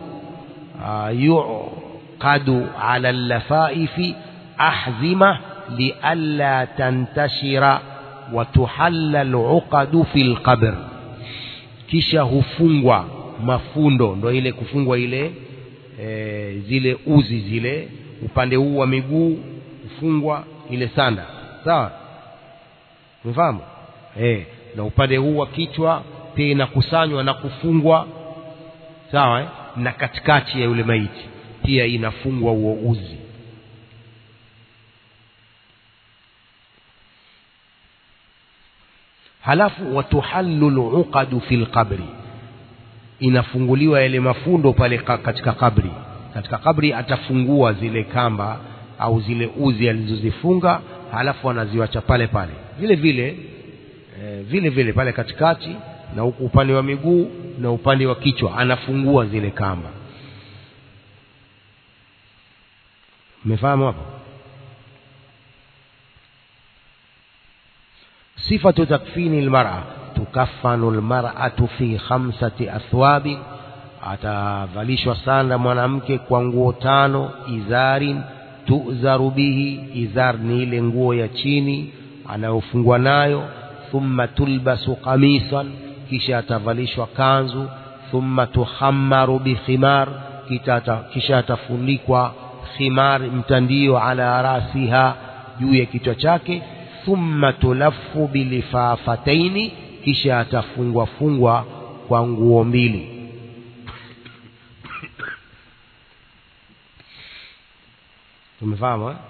yuqadu ala allafaifi ahzima lialla tantashira wa tuhalla aluqadu fi lqabr kisha hufungwa mafundo ndo ile kufungwa ile e, zile uzi zile upande huu wa miguu kufungwa ile sanda sawa umefahamu eh na upande huu wa kichwa pia inakusanywa na kufungwa sawa eh? na katikati ya yule maiti pia inafungwa huo uzi halafu watuhallu luqadu fi lqabri inafunguliwa yale mafundo pale ka- katika kabri katika kabri atafungua zile kamba au zile uzi alizozifunga halafu anaziwacha pale pale vile vile eh, vile vile pale katikati na huku upande wa miguu na upande wa kichwa anafungua zile kamba umefahamu hapo صفة تكفين المرأة تكفن المرأة في خمسة أثواب atavalishwa sanda mwanamke kwa nguo tano izarin tuzaru bihi izar ni ile nguo ya chini anayofungwa nayo thumma tulbasu qamisan kisha atavalishwa kanzu thumma tuhammaru bikhimar kisha ata- kisha atafunikwa khimar mtandio ala rasiha juu ya kichwa chake thumma tulaffu bilifafataini kisha atafungwa fungwa kwa nguo mbili tumefahamu eh?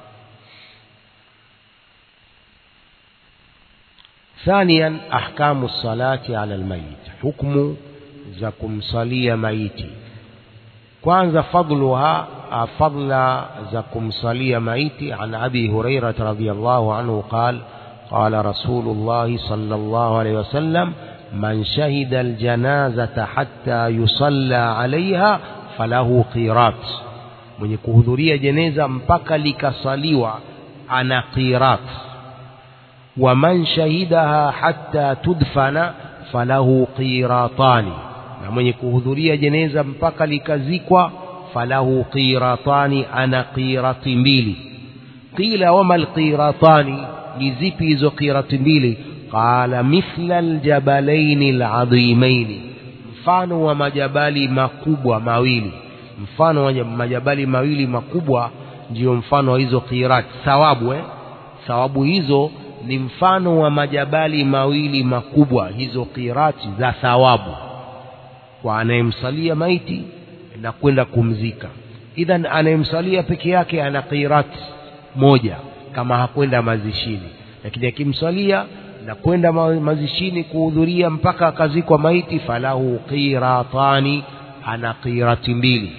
ثانيا أحكام الصلاة على الميت حكم زكم صلي ميتي kwanza fadluha ah, fadla za kumsalia maiti an abi hurairah radhiyallahu anhu qal qala rasulullah sallallahu alayhi wasallam man shahida aljanazata hatta yusalla alaiha falahu qirat mwenye kuhudhuria jeneza mpaka likasaliwa ana qirat wa man shahidaha hatta tudfana falahu qiratani na mwenye kuhudhuria jeneza mpaka likazikwa falahu qiratani ana qirati mbili qila wama alqiratani ni zipi hizo qirati mbili qala mithla aljabalaini aladhimaini mfano wa majabali makubwa mawili mfano wa majabali mawili makubwa ndiyo mfano wa hizo qirat thawabu eh? thawabu hizo ni mfano wa majabali mawili makubwa hizo qirati za thawabu kwa anayemsalia maiti na kwenda kumzika idhan anayemsalia peke yake ana qirati moja kama hakwenda mazishini lakini akimsalia na kwenda ma- mazishini kuhudhuria mpaka akazikwa maiti falahu qiratani ana qirati mbili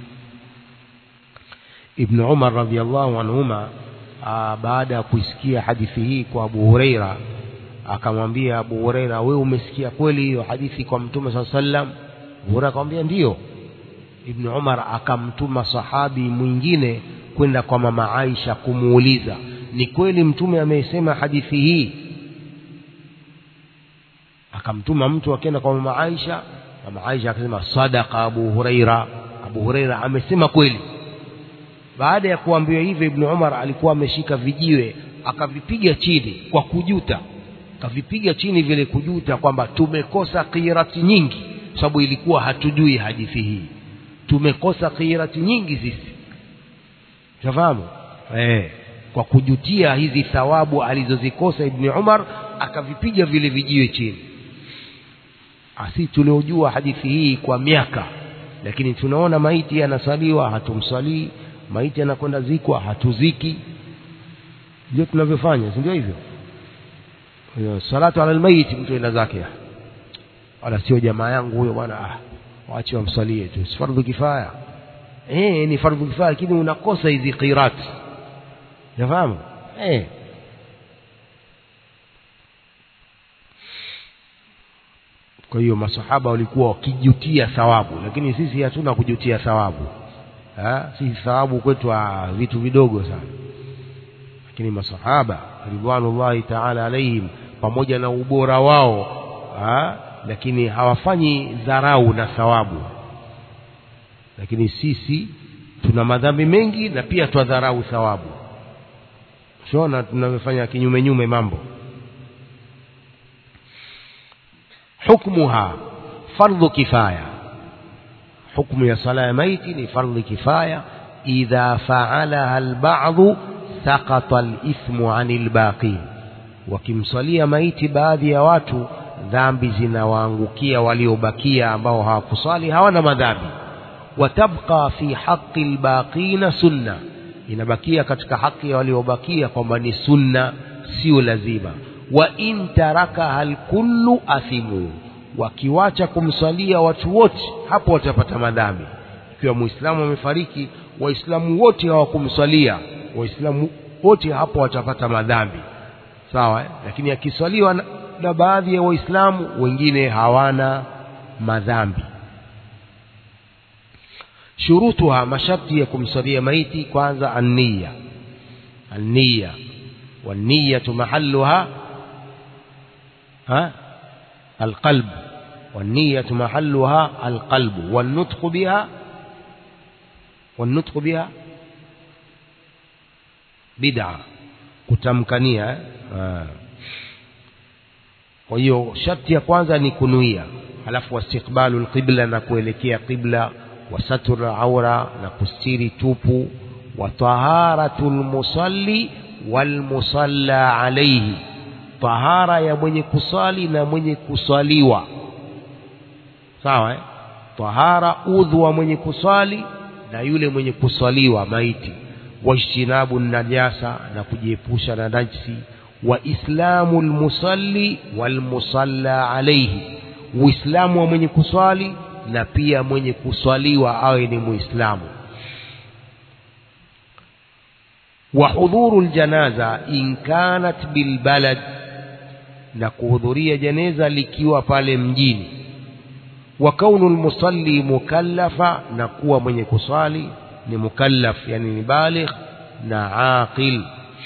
ibn umar radhiallahu anhuma aa, baada ya kuisikia hadithi hii kwa abu hureira akamwambia abu hureira wewe umesikia kweli hiyo hadithi kwa mtume saa sallam abu hureira akamwambia ndiyo ibn umar akamtuma sahabi mwingine kwenda kwa mama aisha kumuuliza ni kweli mtume amesema hadithi hii akamtuma mtu akaenda kwa mama aisha mama aisha akasema sadaqa abu hureira abu hureira amesema kweli baada ya kuambiwa hivyo ibn umar alikuwa ameshika vijiwe akavipiga chini kwa kujuta akavipiga chini vile kujuta kwamba tumekosa qirati nyingi sababu ilikuwa hatujui hadithi hii tumekosa qirati nyingi sisi tafahamu eh kwa kujutia hizi thawabu alizozikosa ibn umar akavipiga vile vijiwe chini asi tuliojua hadithi hii kwa miaka lakini tunaona maiti anasaliwa hatumsalii maiti anakwenda zikwa hatuziki ndio tunavyofanya si ndio hivyo Kwa hiyo salatu ala almayit mtu enda zake wala sio jamaa yangu huyo bwana ah waache wamsalie tu si fardhu kifaya eh ni fardhu kifaya lakini unakosa hizi qirat unafahamu eh kwa hiyo masahaba walikuwa wakijutia thawabu lakini sisi hatuna kujutia thawabu ha? sisi thawabu kwetu ah, vitu vidogo sana lakini masahaba ridwanullahi taala alaihim pamoja na ubora wao ha? lakini hawafanyi dharau na thawabu lakini sisi tuna madhambi mengi na pia twadharau thawabu shona tunavyofanya kinyume nyume mambo hukmuha fardhu kifaya hukmu ya sala ya maiti ni fardhi kifaya idha faalaha albadhu saqata alithmu anil baqin wakimsalia maiti baadhi ya watu dhambi zinawaangukia waliobakia ambao hawakusali hawana madhambi watabqa fi haqi albaqina sunna inabakia katika haki ya waliobakia kwamba ni sunna sio lazima wa in tarakaha alkullu athimu wakiwacha kumswalia watu wote hapo watapata madhambi ikiwa muislamu amefariki waislamu wote hawakumswalia waislamu wote hapo watapata madhambi sawa eh? lakini akiswaliwa na, na baadhi ya waislamu wengine hawana madhambi shurutuha masharti ya kumswalia maiti kwanza anniya anniya والنية محلها ها القلب والنية محلها القلب والنطق بها والنطق بها بدعة kutamkania kwa hiyo sharti ya kwanza ni kunuia halafu wastiqbalu lqibla na kuelekea qibla wasatur aura na kustiri tupu wa taharatu lmusalli walmusalla alaihi tahara ya mwenye kusali na mwenye kuswaliwa sawa eh? tahara udhu wa mwenye kuswali na yule mwenye kuswaliwa maiti wajtinabu najasa na kujiepusha na najsi wa islamu lmusalli walmusalla alaihi uislamu wa mwenye kuswali na pia mwenye kuswaliwa awe ni muislamu وحضور الجنازة إن كانت بالبلد na kuhudhuria jeneza likiwa pale mjini wa kaunu lmusalli mukallafa na kuwa mwenye kuswali ni mukallaf yani ni baligh na aqil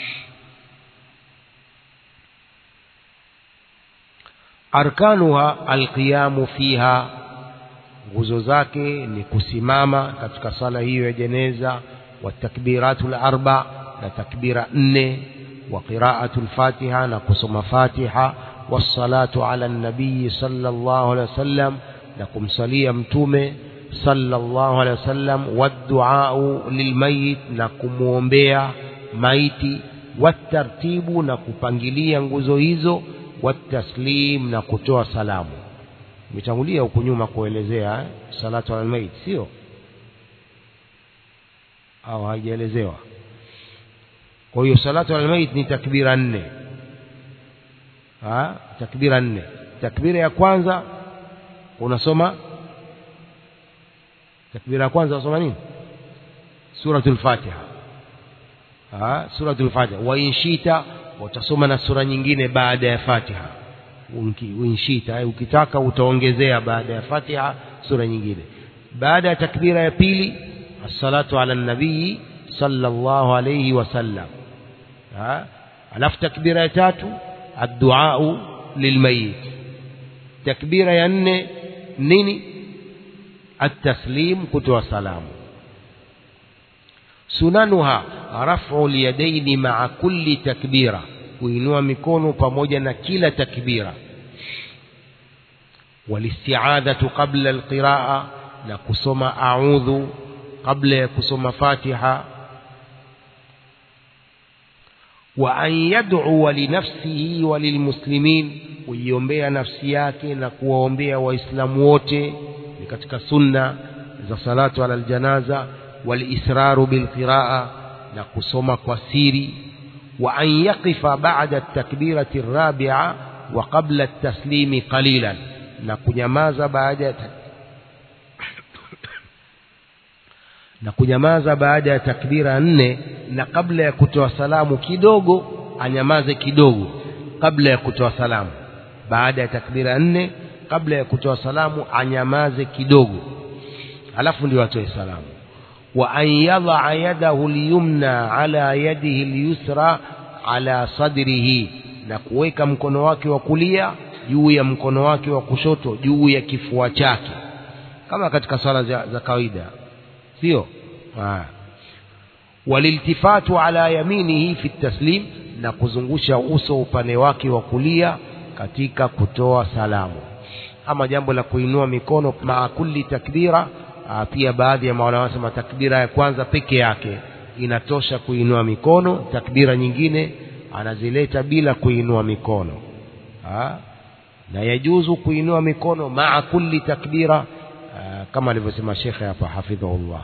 arkanuha alqiyamu fiha nguzo zake ni kusimama katika sala hiyo ya jeneza watakbiratu larba na takbira nne wa qiraatu lfatiha na kusoma fatiha wassalatu ala nabiyi sallallahu alaihi wasallam na kumsalia mtume sallallahu alaihi wasallam wadduau lilmayit na kumwombea maiti watartibu na kupangilia nguzo hizo wataslim na kutoa salamu imetangulia huku nyuma kuelezea eh? salatu ala lmayit sio au haijaelezewa kwa hiyo salatu almayit ni takbira nne ha? takbira nne takbira ya kwanza unasoma takbira ya kwanza unasoma nini suratul fatiha ha? suratul fatiha wa inshita utasoma na sura nyingine baada ya fatiha inshita ukitaka utaongezea baada ya fatiha sura nyingine baada ya takbira ya pili الصلاة على النبي صلى الله عليه وسلم alafu takbira ya tatu adduau lilmayit takbira ya nne nini التسليم kutoa salamu sunanuha rafu lyadaini maa kulli takbira kuinua mikono pamoja na kila takbira walistiadhatu qabla alqiraa na kusoma audhu kabla ya kusoma fatiha wa an yad'uwa linafsihi wa lilmuslimin kuiombea nafsi yake na kuwaombea waislamu wote ni katika sunna za salatu ala aljanaza walisraru bilqiraa na kusoma kwa siri wa an yaqifa ba'da at-takbirati ar-rabi'a wa qabla at-taslimi qalilan na kunyamaza baada ya na kunyamaza baada ya takbira nne na kabla ya kutoa salamu kidogo anyamaze kidogo kabla ya kutoa salamu baada ya takbira nne kabla ya kutoa salamu anyamaze kidogo alafu ndio atoe salamu wa an yadaa yadahu lyumna ala yadihi lyusra ala sadrihi na kuweka mkono wake wa kulia juu ya mkono wake wa kushoto juu ya kifua chake kama katika swala za, za kawaida sio waliltifatu ala yaminihi fi taslim na kuzungusha uso upande wake wa kulia katika kutoa salamu ama jambo la kuinua mikono maa kulli takbira aa, pia baadhi ya maulama wanasema takbira ya kwanza peke yake inatosha kuinua mikono takbira nyingine anazileta bila kuinua mikono aa, na yajuzu kuinua mikono maa kulli takbira aa, kama alivyosema shekhe hapa hafidhahullah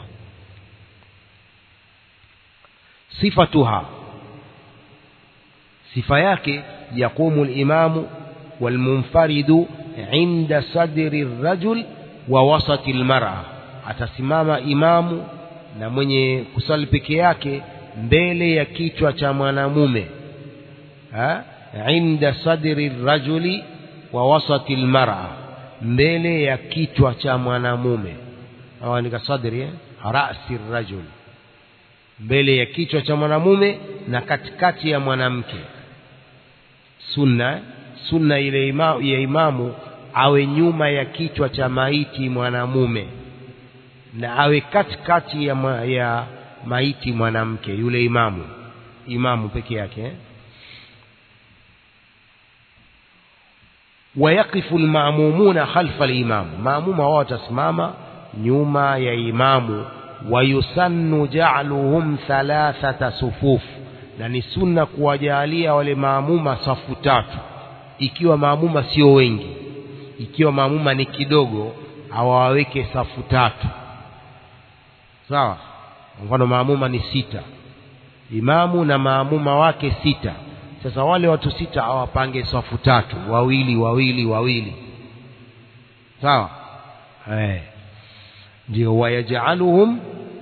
sifatuha sifa yake yaqumu limamu walmunfaridu inda sadri rajul wa wasati lmara atasimama imamu na mwenye kusali peke yake mbele ya kichwa cha mwanamume ha? inda sadri rajuli wa wasati lmara mbele ya kichwa cha mwanamume awaandika sadri eh? rasi rajul mbele ya kichwa cha mwanamume na katikati ya mwanamke sunna sunna ile ima, ya imamu awe nyuma ya kichwa cha maiti mwanamume na awe katikati ya, ma, ya maiti mwanamke yule imamu imamu peke yake eh? wayaqifu lmamumuna khalfa limamu maamuma wao watasimama nyuma ya imamu wayusannu ja'luhum thalathata sufuf na ni sunna kuwajalia wale maamuma safu tatu ikiwa maamuma sio wengi ikiwa maamuma ni kidogo awaweke safu tatu sawa mfano maamuma ni sita imamu na maamuma wake sita sasa wale watu sita awapange safu tatu wawili wawili wawili sawa eh ndio wayajaluhum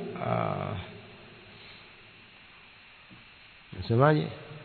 nasemaje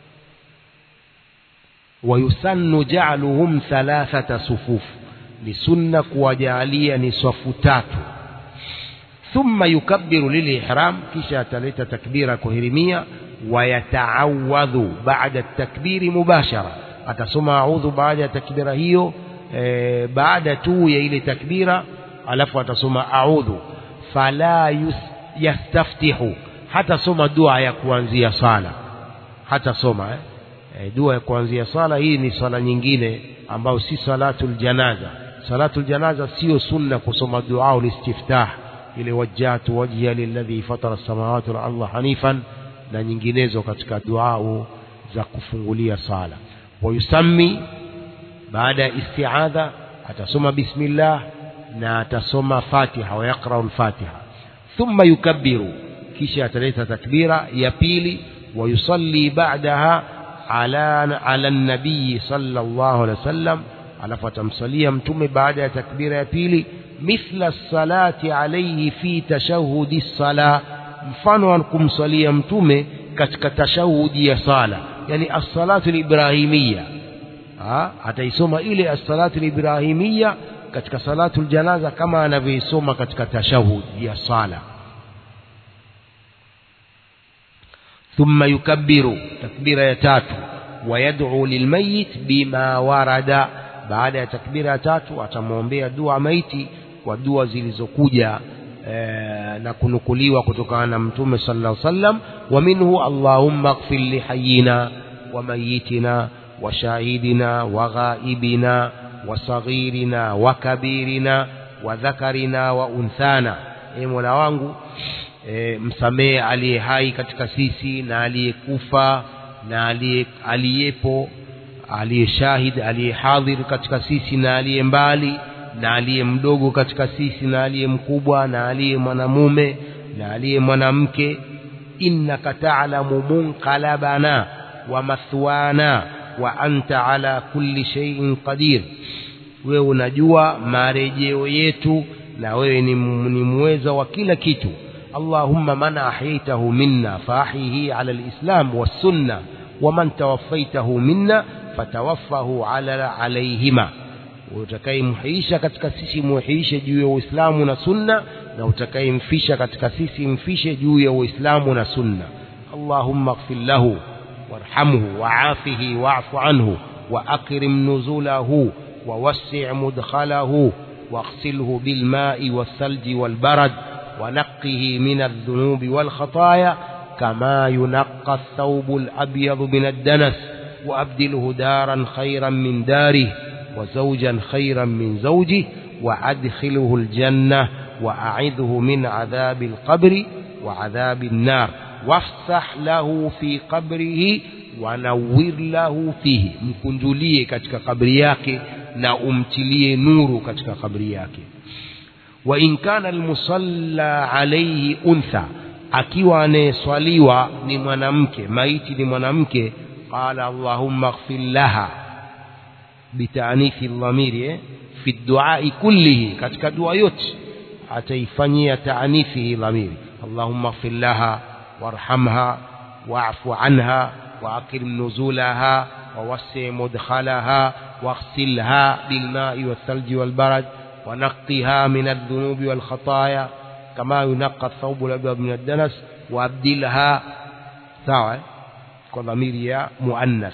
wayusannu ja'luhum thalathata sufuf ni sunna kuwajalia ni safu tatu thumma yukabbiru lilihram kisha ataleta takbira kuhirimia wayataawadhu baada takbiri mubashara atasoma audhu baada ya takbira hiyo e, baada tu ya ile takbira alafu atasoma audhu fala yus, yastaftihu hata soma dua ya kuanzia sala hata soma eh? E, dua ya kuanzia sala hii ni sala nyingine ambayo si salatul janaza salatul janaza sio sunna kusoma dua ulistiftah ile wajjatu wajhiya lilladhi fatara samawati wal arda hanifan na nyinginezo katika dua za kufungulia sala wayusammi baada ya istiadha atasoma bismillah na atasoma fatiha wa yaqra'u al-fatiha thumma yukabbiru kisha ataleta takbira ya pili ويصلي بعدها على على النبي صلى الله عليه وسلم alafu atamsalia mtume baada ya takbira ya pili mithla salati alayhi fi tashahudi sala mfano wa kumsalia mtume katika tashahudi ya sala yani as-salatu al-ibrahimiyya ataisoma ile as-salatu al-ibrahimiyya katika salatu al-janaza kama anavyoisoma katika tashahudi ya sala ثم يكبر تكبير يتاتو ويدعو للميت بما ورد baada takbira tatu atamwombea dua maiti kwa dua zilizokuja e, na kunukuliwa kutokana na mtume sallallahu alaihi wasallam wa minhu allahumma ighfir li hayyina wa mayitina wa shahidina wa ghaibina wa saghirina wa kabirina wa dhakarina wa unthana e mola wangu e, msamehe aliye hai katika sisi na aliyekufa na aliye aliyepo aliye shahid aliye hadhir katika sisi na aliye mbali na aliye mdogo katika sisi na aliye mkubwa na aliye mwanamume na aliye mwanamke innaka ta'lamu munqalabana wa mathwana wa anta ala kulli shay'in qadir wewe unajua marejeo yetu na wewe ni, ni muweza wa kila kitu اللهم من أحييته منا فأحيه على الإسلام والسنة ومن توفيته منا فتوفه على عليهما utakayemhuisha katika sisi muhuishe juu ya uislamu na sunna na utakayemfisha katika sisi mfishe juu ya uislamu na sunna allahumma ighfir lahu warhamhu waafihi wa'fu anhu واكرم نزله ووسع مدخله واغسله بالماء والثلج والبرد ونقه من الذنوب والخطايا كما ينقى الثوب الأبيض من الدنس وأبدله دارا خيرا من داره وزوجا خيرا من زوجه وأدخله الجنة وأعذه من عذاب القبر وعذاب النار وافسح له في قبره ونور له فيه mkunjulie katika kabri yake na umtilie nuru katika kabri yake wa in kana almusalla alayhi untha akiwa anayeswaliwa ni mwanamke maiti ni mwanamke قال اللهم اغفر لها بتأنيث الضمير في الدعاء كله katika dua yote ataifanyia taanithi hii dhamiri اللهم اغفر لها وارحمها واعف عنها وأكرم نزولها ووسع مدخلها واغسلها بالماء والثلج والبرد ونقها من الذنوب والخطايا كما ينقى الثوب الأبيض من الدنس وأبدلها sawa kwa dhamiri ya muannas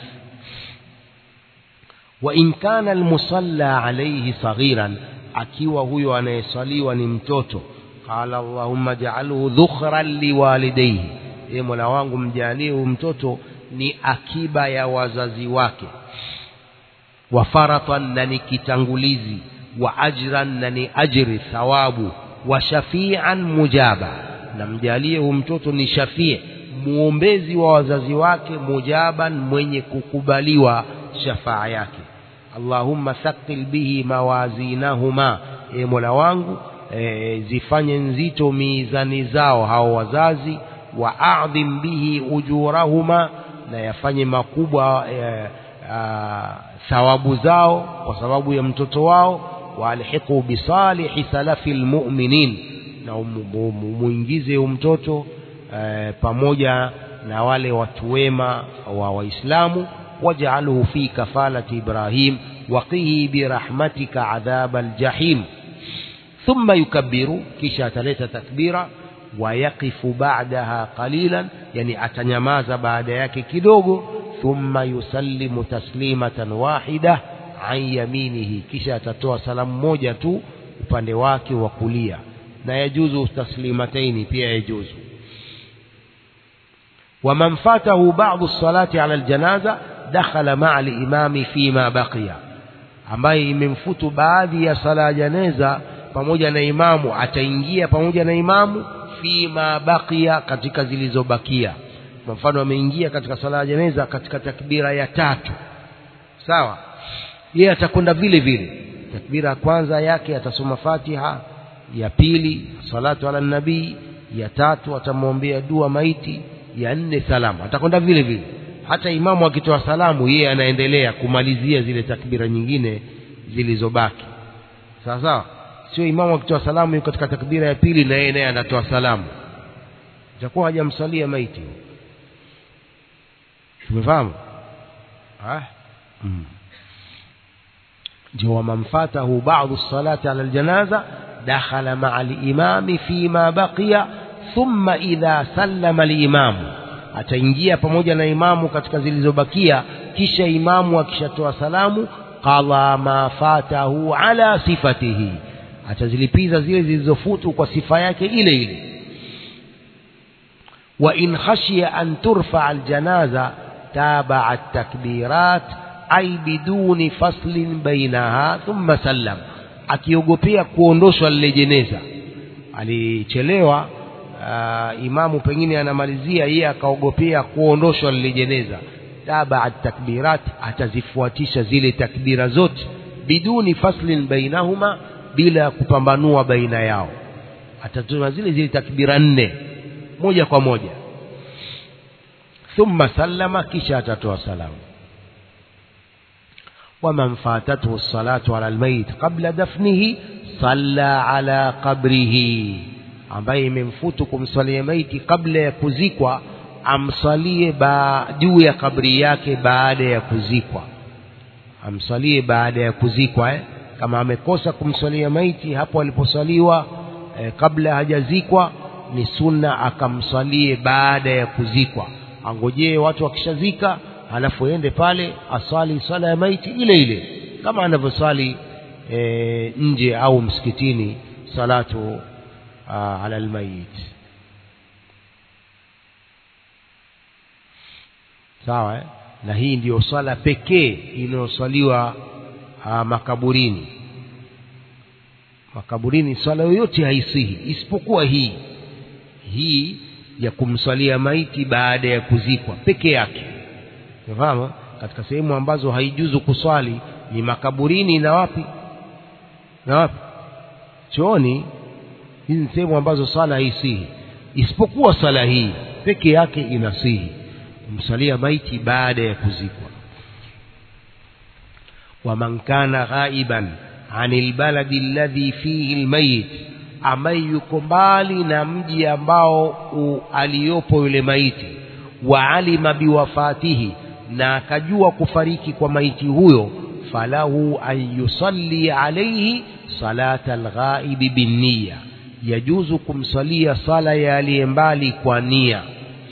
wa in kana almusalla alayhi saghiran akiwa huyo anayesaliwa ni mtoto qala allahumma ja'alhu dhukhran liwalidayhi e mola wangu mjalie huyu mtoto ni akiba ya wazazi wake wa faratan na ni kitangulizi wa ajran na ni ajri thawabu wa shafian mujaba na mjalie huyu mtoto ni shafie muombezi wa wazazi wake mujaban mwenye kukubaliwa shafaa yake allahumma thaqil bihi mawazinahuma e mola wangu e, zifanye nzito mizani zao hao wazazi wa adhim bihi ujurahuma na yafanye makubwa e, a, thawabu zao kwa sababu ya mtoto wao waalhiqu bisalihi salafi lmuminin na muingize mtoto e, pamoja na wale watu wema wa waislamu waj'alhu fi kafalati ibrahim waqihi birahmatika adhab aljahim thumma yukabbiru kisha ataleta takbira wayaqifu ba'daha qalilan yani atanyamaza baada yake kidogo thumma yusallimu taslimatan wahida an yaminihi kisha atatoa salamu moja tu upande wake wa kulia na yajuzu taslimataini pia yajuzu ومن فاته بعض الصلاة على الجنازة دخل مع الإمام فيما بقي ambaye imemfutu baadhi ya sala ya janeza pamoja na imamu ataingia pamoja na imamu fima bakia katika zilizobakia kwa mfano ameingia katika sala ya janeza katika takbira ya tatu sawa yeye atakwenda vile vile takbira ya kwanza yake atasoma fatiha ya pili salatu ala nabii ya tatu atamwombea dua maiti ya nne salamu atakwenda vile vile hata imamu akitoa salamu yeye anaendelea kumalizia zile takbira nyingine zilizobaki sawa sawa sio imamu akitoa salamu yuko katika takbira ya pili na yeye naye anatoa salamu itakuwa hajamsalia maiti tumefahamu ah mm. ndio waman fatahu ba'dhu salati ala aljanaza dakhala ma'a al-imami fima baqiya thumma idha sallama al-imamu ataingia pamoja na imamu katika zilizobakia kisha imamu akishatoa salamu qala ma fatahu ala sifatihi atazilipiza zile zilizofutu kwa sifa yake ile ile wa in khashiya an turfa aljanaza taba at-takbirat ay biduni faslin bainaha thumma sallam akiogopea kuondoshwa lile jeneza alichelewa uh, imamu pengine anamalizia yeye akaogopea kuondoshwa lile jeneza taba at-takbirat atazifuatisha zile takbira zote biduni faslin bainahuma bila kupambanua baina yao atatuma zile zile takbira nne moja kwa moja thumma sallama kisha atatoa salamu ومن فاتته الصلاة على الميت قبل دفنه صلى على قبره ambaye imemfutu kumsalia maiti kabla ya kuzikwa amsalie juu ya kabri yake baada ya kuzikwa amsalie baada ya kuzikwa eh? kama amekosa kumsalia maiti hapo aliposaliwa eh, kabla hajazikwa ni sunna akamsalie baada ya kuzikwa angojee watu wakishazika halafu ende pale asali swala ya maiti ile ile kama anavyosali e, nje au msikitini salatu a, ala almayit sawa eh? na hii ndiyo swala pekee inayoswaliwa makaburini makaburini swala yoyote haisihi isipokuwa hii hii ya kumswalia maiti baada ya kuzikwa peke yake unafahamu katika sehemu ambazo haijuzu kuswali ni makaburini na wapi na wapi chooni hizi ni sehemu ambazo swala haisihi isipokuwa swala hii peke yake inasihi kumsalia maiti baada ya kuzikwa waman kana ghaiban anil baladi alladhi fihi almayit ambaye yuko mbali na mji ambao u, aliyopo yule maiti wa alima biwafatihi na akajua kufariki kwa maiti huyo falahu an yusalli alayhi salata alghaibi binniya yajuzu kumsalia sala ya aliye mbali kwa nia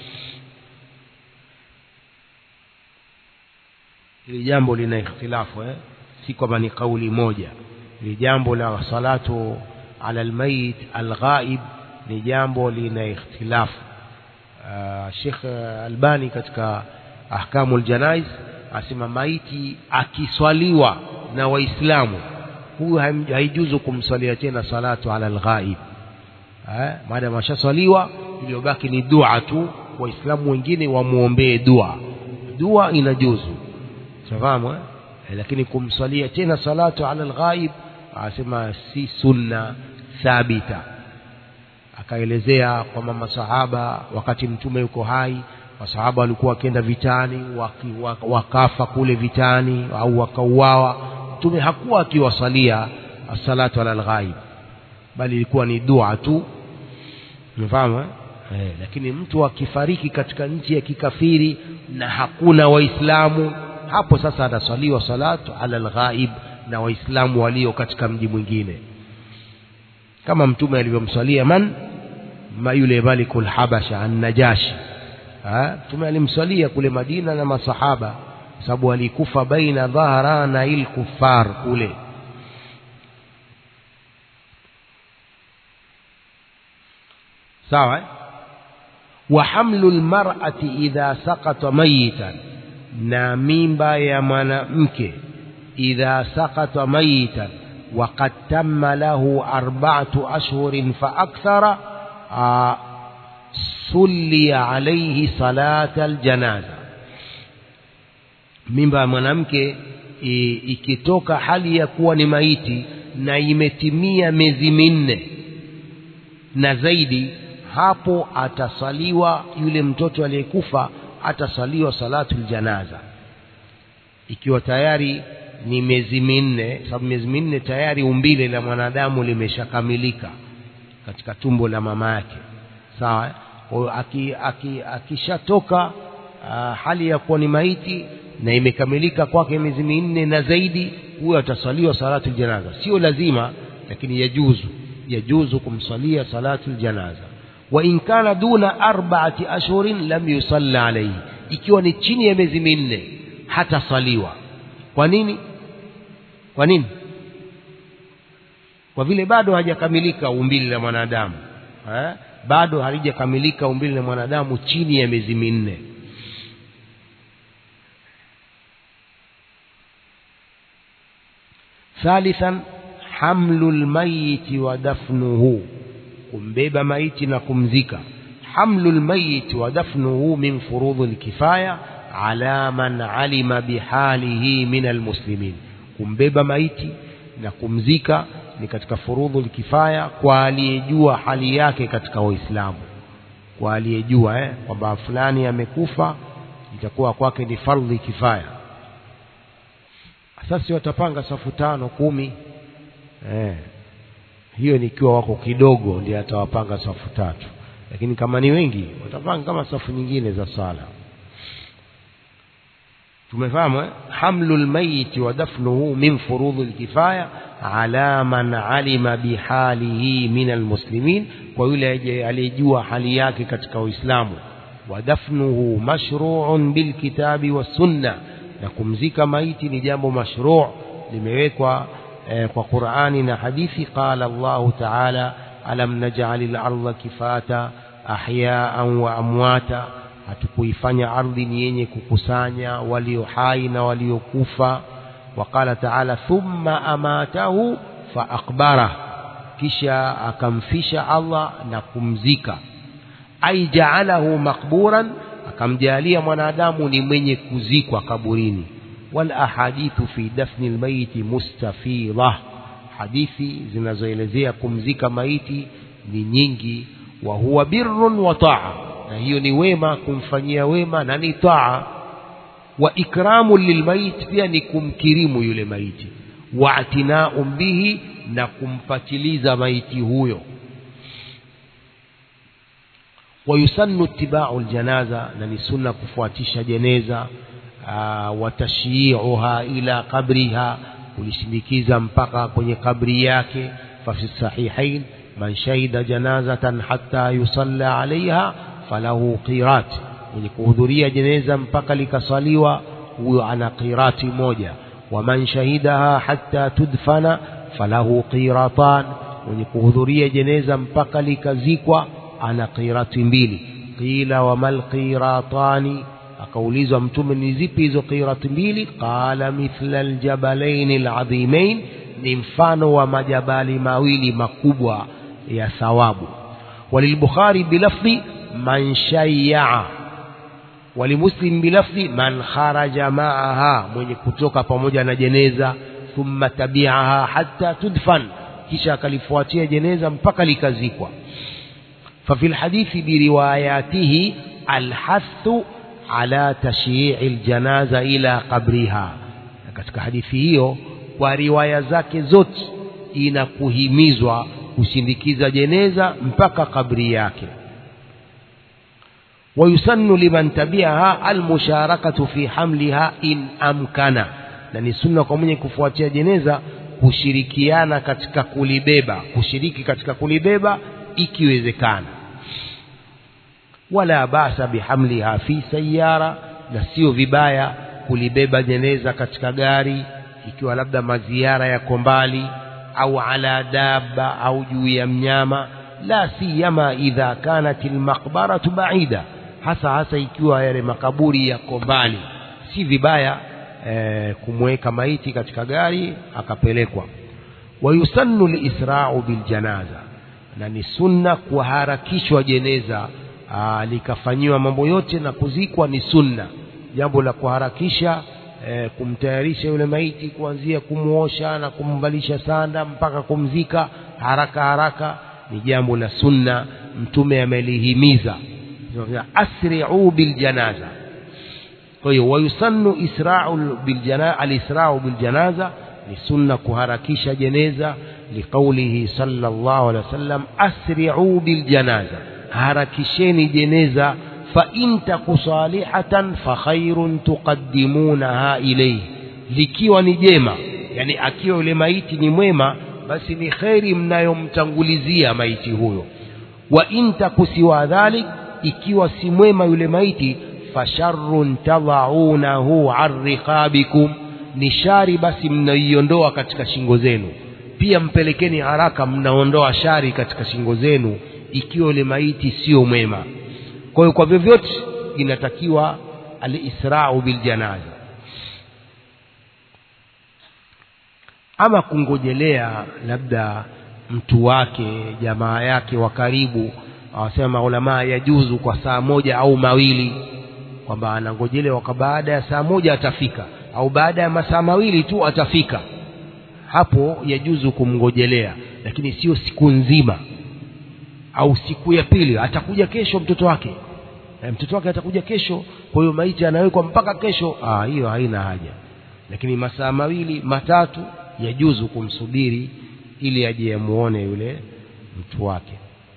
hili jambo lina ikhtilafu eh? si kwamba ni kauli moja ni jambo la salatu ala almayit alghaib ni jambo lina ikhtilafu uh, Sheikh Albani katika ahkamu aljanaiz asema maiti akiswaliwa na waislamu huyu haijuzu kumswalia tena salatu ala alghaib eh maadamu ashaswaliwa iliyobaki ni dua tu waislamu wengine wamwombee dua dua inajuzu safahamu eh? lakini kumswalia tena salatu ala alghaib asema si sunna thabita akaelezea kwamba masahaba wakati mtume yuko hai masahaba walikuwa wakienda vitani waki, wakafa kule vitani au wakauawa mtume hakuwa akiwasalia salatu ala alghaib bali ilikuwa ni dua tu umefahamu eh? eh, lakini mtu akifariki katika nchi ya kikafiri na hakuna waislamu hapo sasa anaswaliwa salatu ala alghaib na waislamu walio katika mji mwingine kama mtume alivyomswalia man ma yule malikul habasha an-najashi mtume alimswalia kule Madina na masahaba sababu alikufa baina dhahrana il kuffar kule sawa eh? wa hamlu almar'ati idha saqata mayitan na mimba ya mwanamke idha saqata mayitan وقد تم له أربعة أشهر فأكثر آه صلي عليه صلاة الجنازة mimba ya mwanamke ikitoka hali ya kuwa ni maiti na imetimia miezi minne na zaidi hapo atasaliwa yule mtoto aliyekufa atasaliwa salatu ljanaza ikiwa tayari ni miezi minne sababu miezi minne tayari umbile la mwanadamu limeshakamilika katika tumbo la mama yake sawa akishatoka aki, aki hali ya kuwa ni maiti na imekamilika kwake miezi minne na zaidi huyo atasaliwa salatu janaza sio lazima lakini yajuzu yajuzu kumsalia salatu janaza wa in kana duna arba'ati ashhurin lam yusalla alayhi ikiwa ni chini ya miezi minne hatasaliwa kwa nini kwa nini kwa vile bado hajakamilika umbili la mwanadamu eh? bado halijakamilika umbili la mwanadamu chini ya miezi minne thalithan hamlu lmayiti wa dafnuhu kumbeba maiti na kumzika hamlu lmayiti wa dafnuhu min furudhi lkifaya ala man alima bihalihi min almuslimin kumbeba maiti na kumzika ni katika furudhu kifaya kwa aliyejua hali yake katika waislamu kwa aliyejua eh, kwamba fulani amekufa itakuwa kwake ni fardhi kifaya sasa watapanga safu tano kumi eh, hiyo nikiwa wako kidogo ndiye atawapanga safu tatu lakini kama ni wengi watapanga kama safu nyingine za sala tumefahamu eh? hamlu lmayiti wa dafnuhu min furudhi lkifaya ala man alima bihalihi min almuslimin kwa yule aliyejua hali yake katika uislamu wa dafnuhu mashruun bilkitabi wassunna na kumzika maiti ni jambo mashruu limewekwa eh, kwa qurani na hadithi qala allahu taala alam najali larda kifata ahyaan wa amwata hatukuifanya ardhi ni yenye kukusanya walio hai na waliokufa waqala taala thumma amatahu faakbarah kisha akamfisha Allah na kumzika ai jaalahu makburan akamjalia mwanadamu ni mwenye kuzikwa kaburini wal ahadithu fi dafni almayiti mustafidha hadithi zinazoelezea kumzika maiti ni nyingi wa huwa birrun wa taa na hiyo ni wema kumfanyia wema na ni taa wa ikramu lilmaiti pia ni kumkirimu yule maiti wa atinau bihi na kumpatiliza maiti huyo ويسن اتباع الجنازة نني سنة كفواتيش جنازة آه وتشييعها إلى قبرها kulishindikiza mpaka kwenye kabri yake fafi sahihain man shahida janazatan hatta yusalla alaiha falahu qirat mwenye kuhudhuria jeneza mpaka likasaliwa huyo ana qirati moja waman shahidaha hatta tudfana falahu qiratan mwenye kuhudhuria jeneza mpaka likazikwa ana qirati mbili qila wamal qiratani akaulizwa mtume ni zipi hizo qirati mbili qala mithla aljabalaini aladhimain ni mfano wa majabali mawili makubwa ya thawabu walilbukhari bilafdhi man shayyaa walimuslim bilafdhi man kharaja maaha mwenye kutoka pamoja na jeneza thumma tabiaha hatta tudfan kisha akalifuatia jeneza mpaka likazikwa ففي الحديث برواياته الحث على تشييع الجنازة إلى قبرها katika hadithi hiyo kwa riwaya zake zote inakuhimizwa kusindikiza jeneza mpaka kabri yake ويسن لمن تبعها المشاركة في حملها إن أمكن na ni sunna kwa mwenye kufuatia jeneza kushirikiana katika kulibeba kushiriki katika kulibeba ikiwezekana wala basa bihamliha fi sayara na sio vibaya kulibeba jeneza katika gari ikiwa labda maziara yako mbali au ala dabba au juu ya mnyama la siyama idha kanat almaqbaratu baida hasa hasa ikiwa yale makaburi yako mbali si vibaya e, kumweka maiti katika gari akapelekwa wayusannu lisra'u biljanaza na ni sunna kuharakishwa jeneza aa, likafanyiwa mambo yote na kuzikwa ni sunna jambo la kuharakisha e, kumtayarisha yule maiti kuanzia kumuosha na kumvalisha sanda mpaka kumzika haraka haraka ni jambo la sunna mtume amelihimiza asri'u biljanaza kwa hiyo wayusannu isra'u biljanaza alisra'u biljanaza ni sunna kuharakisha jeneza liqaulihi sallallahu alaihi wasallam asri'u biljanaza harakisheni jeneza fa in taku salihatan fa khairun tuqaddimunaha ilayhi likiwa ni jema yani akiwa yule maiti ni mwema basi ni kheri mnayomtangulizia maiti huyo wa in taku siwa dhalik ikiwa si mwema yule maiti fasharrun tadhaunahu an riqabikum ni shari basi mnaiondoa katika shingo zenu pia mpelekeni haraka mnaondoa shari katika shingo zenu ikiwa yule maiti sio mwema kwa hiyo kwa vyovyote inatakiwa alisrau biljanaza ama kungojelea labda mtu wake jamaa yake wa karibu awasema ulamaa yajuzu kwa saa moja au mawili kwamba anangojelewa kwa baada ya saa moja atafika au baada ya masaa mawili tu atafika hapo yajuzu kumngojelea lakini sio siku nzima au siku ya pili atakuja kesho mtoto wake e, mtoto wake atakuja kesho kwa hiyo maiti anawekwa mpaka kesho ah hiyo haina haja lakini masaa mawili matatu yajuzu kumsubiri ili aje amuone yule mtu wake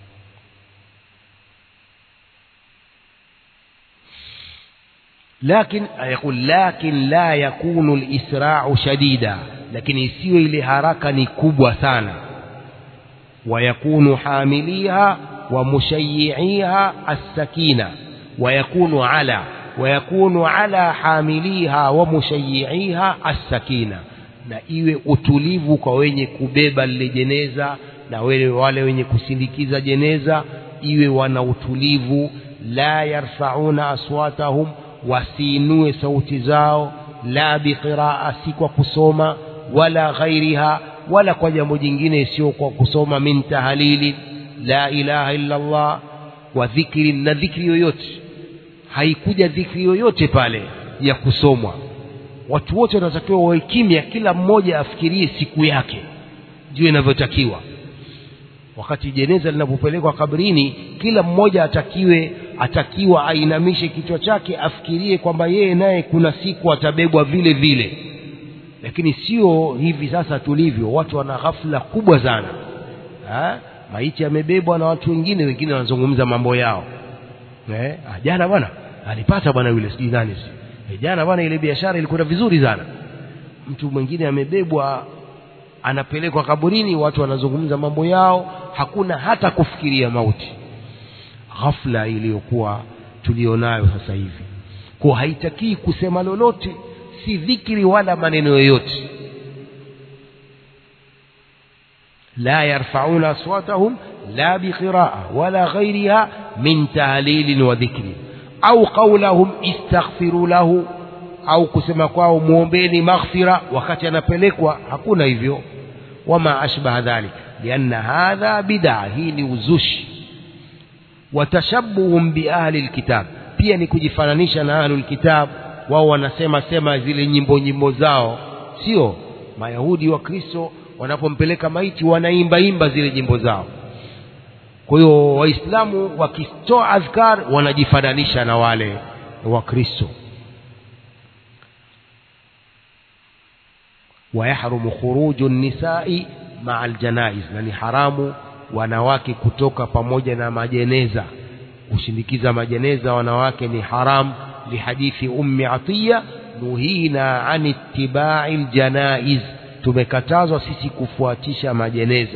لكن يقول لكن لا يكون الإسراع شديدا لكن isiwe ile haraka ni kubwa sana ويكون حامليها ومشيعيها السكينة ويكون على ويكون على حامليها ومشيعيها السكينة na iwe utulivu kwa wenye kubeba lile jeneza na wale wale wenye kusindikiza jeneza iwe wana utulivu la yarfauna aswatahum wasiinue sauti zao la biqiraa si kwa kusoma wala ghairiha wala kwa jambo jingine sio kwa kusoma min tahalili la ilaha illa Allah wa dhikri na dhikri yoyote haikuja dhikri yoyote pale ya kusomwa watu wote wanatakiwa wawe kimya kila mmoja afikirie siku yake ndio inavyotakiwa wakati jeneza linapopelekwa kabrini kila mmoja atakiwe atakiwa ainamishe kichwa chake afikirie kwamba yeye naye kuna siku atabebwa vile vile lakini sio hivi sasa tulivyo watu wana ghafla kubwa sana ha? maiti amebebwa na watu wengine wengine wanazungumza mambo yao eh? ah, jana bwana alipata bwana yule sijui nani si eh, jana bwana ile biashara ilikwenda vizuri sana mtu mwingine amebebwa anapelekwa kaburini watu wanazungumza mambo yao hakuna hata kufikiria mauti ghafla iliyokuwa tulionayo sasa hivi kwa haitakii kusema lolote si dhikri wala maneno yoyote la yarfauna aswatahum la biqiraa wala ghairiha min tahlilin wa dhikri au qaulahum istaghfiru lahu au kusema kwao muombeni maghfira wakati anapelekwa hakuna hivyo wama ashbaha dhalik lianna hadha bid'a hii ni uzushi watashabuhum biahli lkitab pia ni kujifananisha na ahlu lkitab wao wanasema sema zile nyimbo nyimbo zao sio mayahudi wa kristo wanapompeleka maiti wanaimba imba zile nyimbo zao kwa hiyo waislamu wakitoa adhkar wanajifananisha na wale wa kristo ويحرم خروج النساء مع الجنائز na ni haramu wanawake kutoka pamoja na majeneza kushindikiza majeneza wanawake ni haram lihadithi ummi atiya nuhina an ittibai ljanaiz tumekatazwa sisi kufuatisha majeneza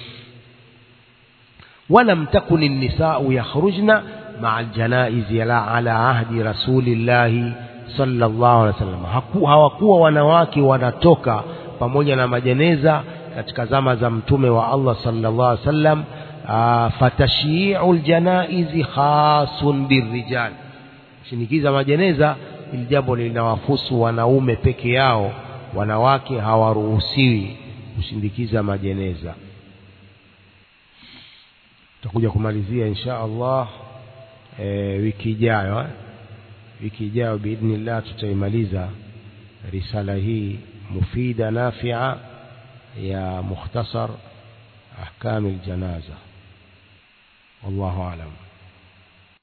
ولم تكن النساء يخرجن مع الجنائز على عهد رسول الله sallallahu alaihi wasallam hawakuwa wanawake wanatoka pamoja na majeneza katika zama za mtume wa Allah sallallahu alaihi wasallam fatashii'u aljanaizi khasun birrijal shinikiza majeneza ili jambo linawafusu wanaume peke yao wanawake hawaruhusiwi kushindikiza majeneza tutakuja kumalizia insha Allah e, wiki ijayo eh? wiki ijayo biidhnillah tutaimaliza risala hii mufida nafia ya mukhtasar ahkam aljanaza wallahu alam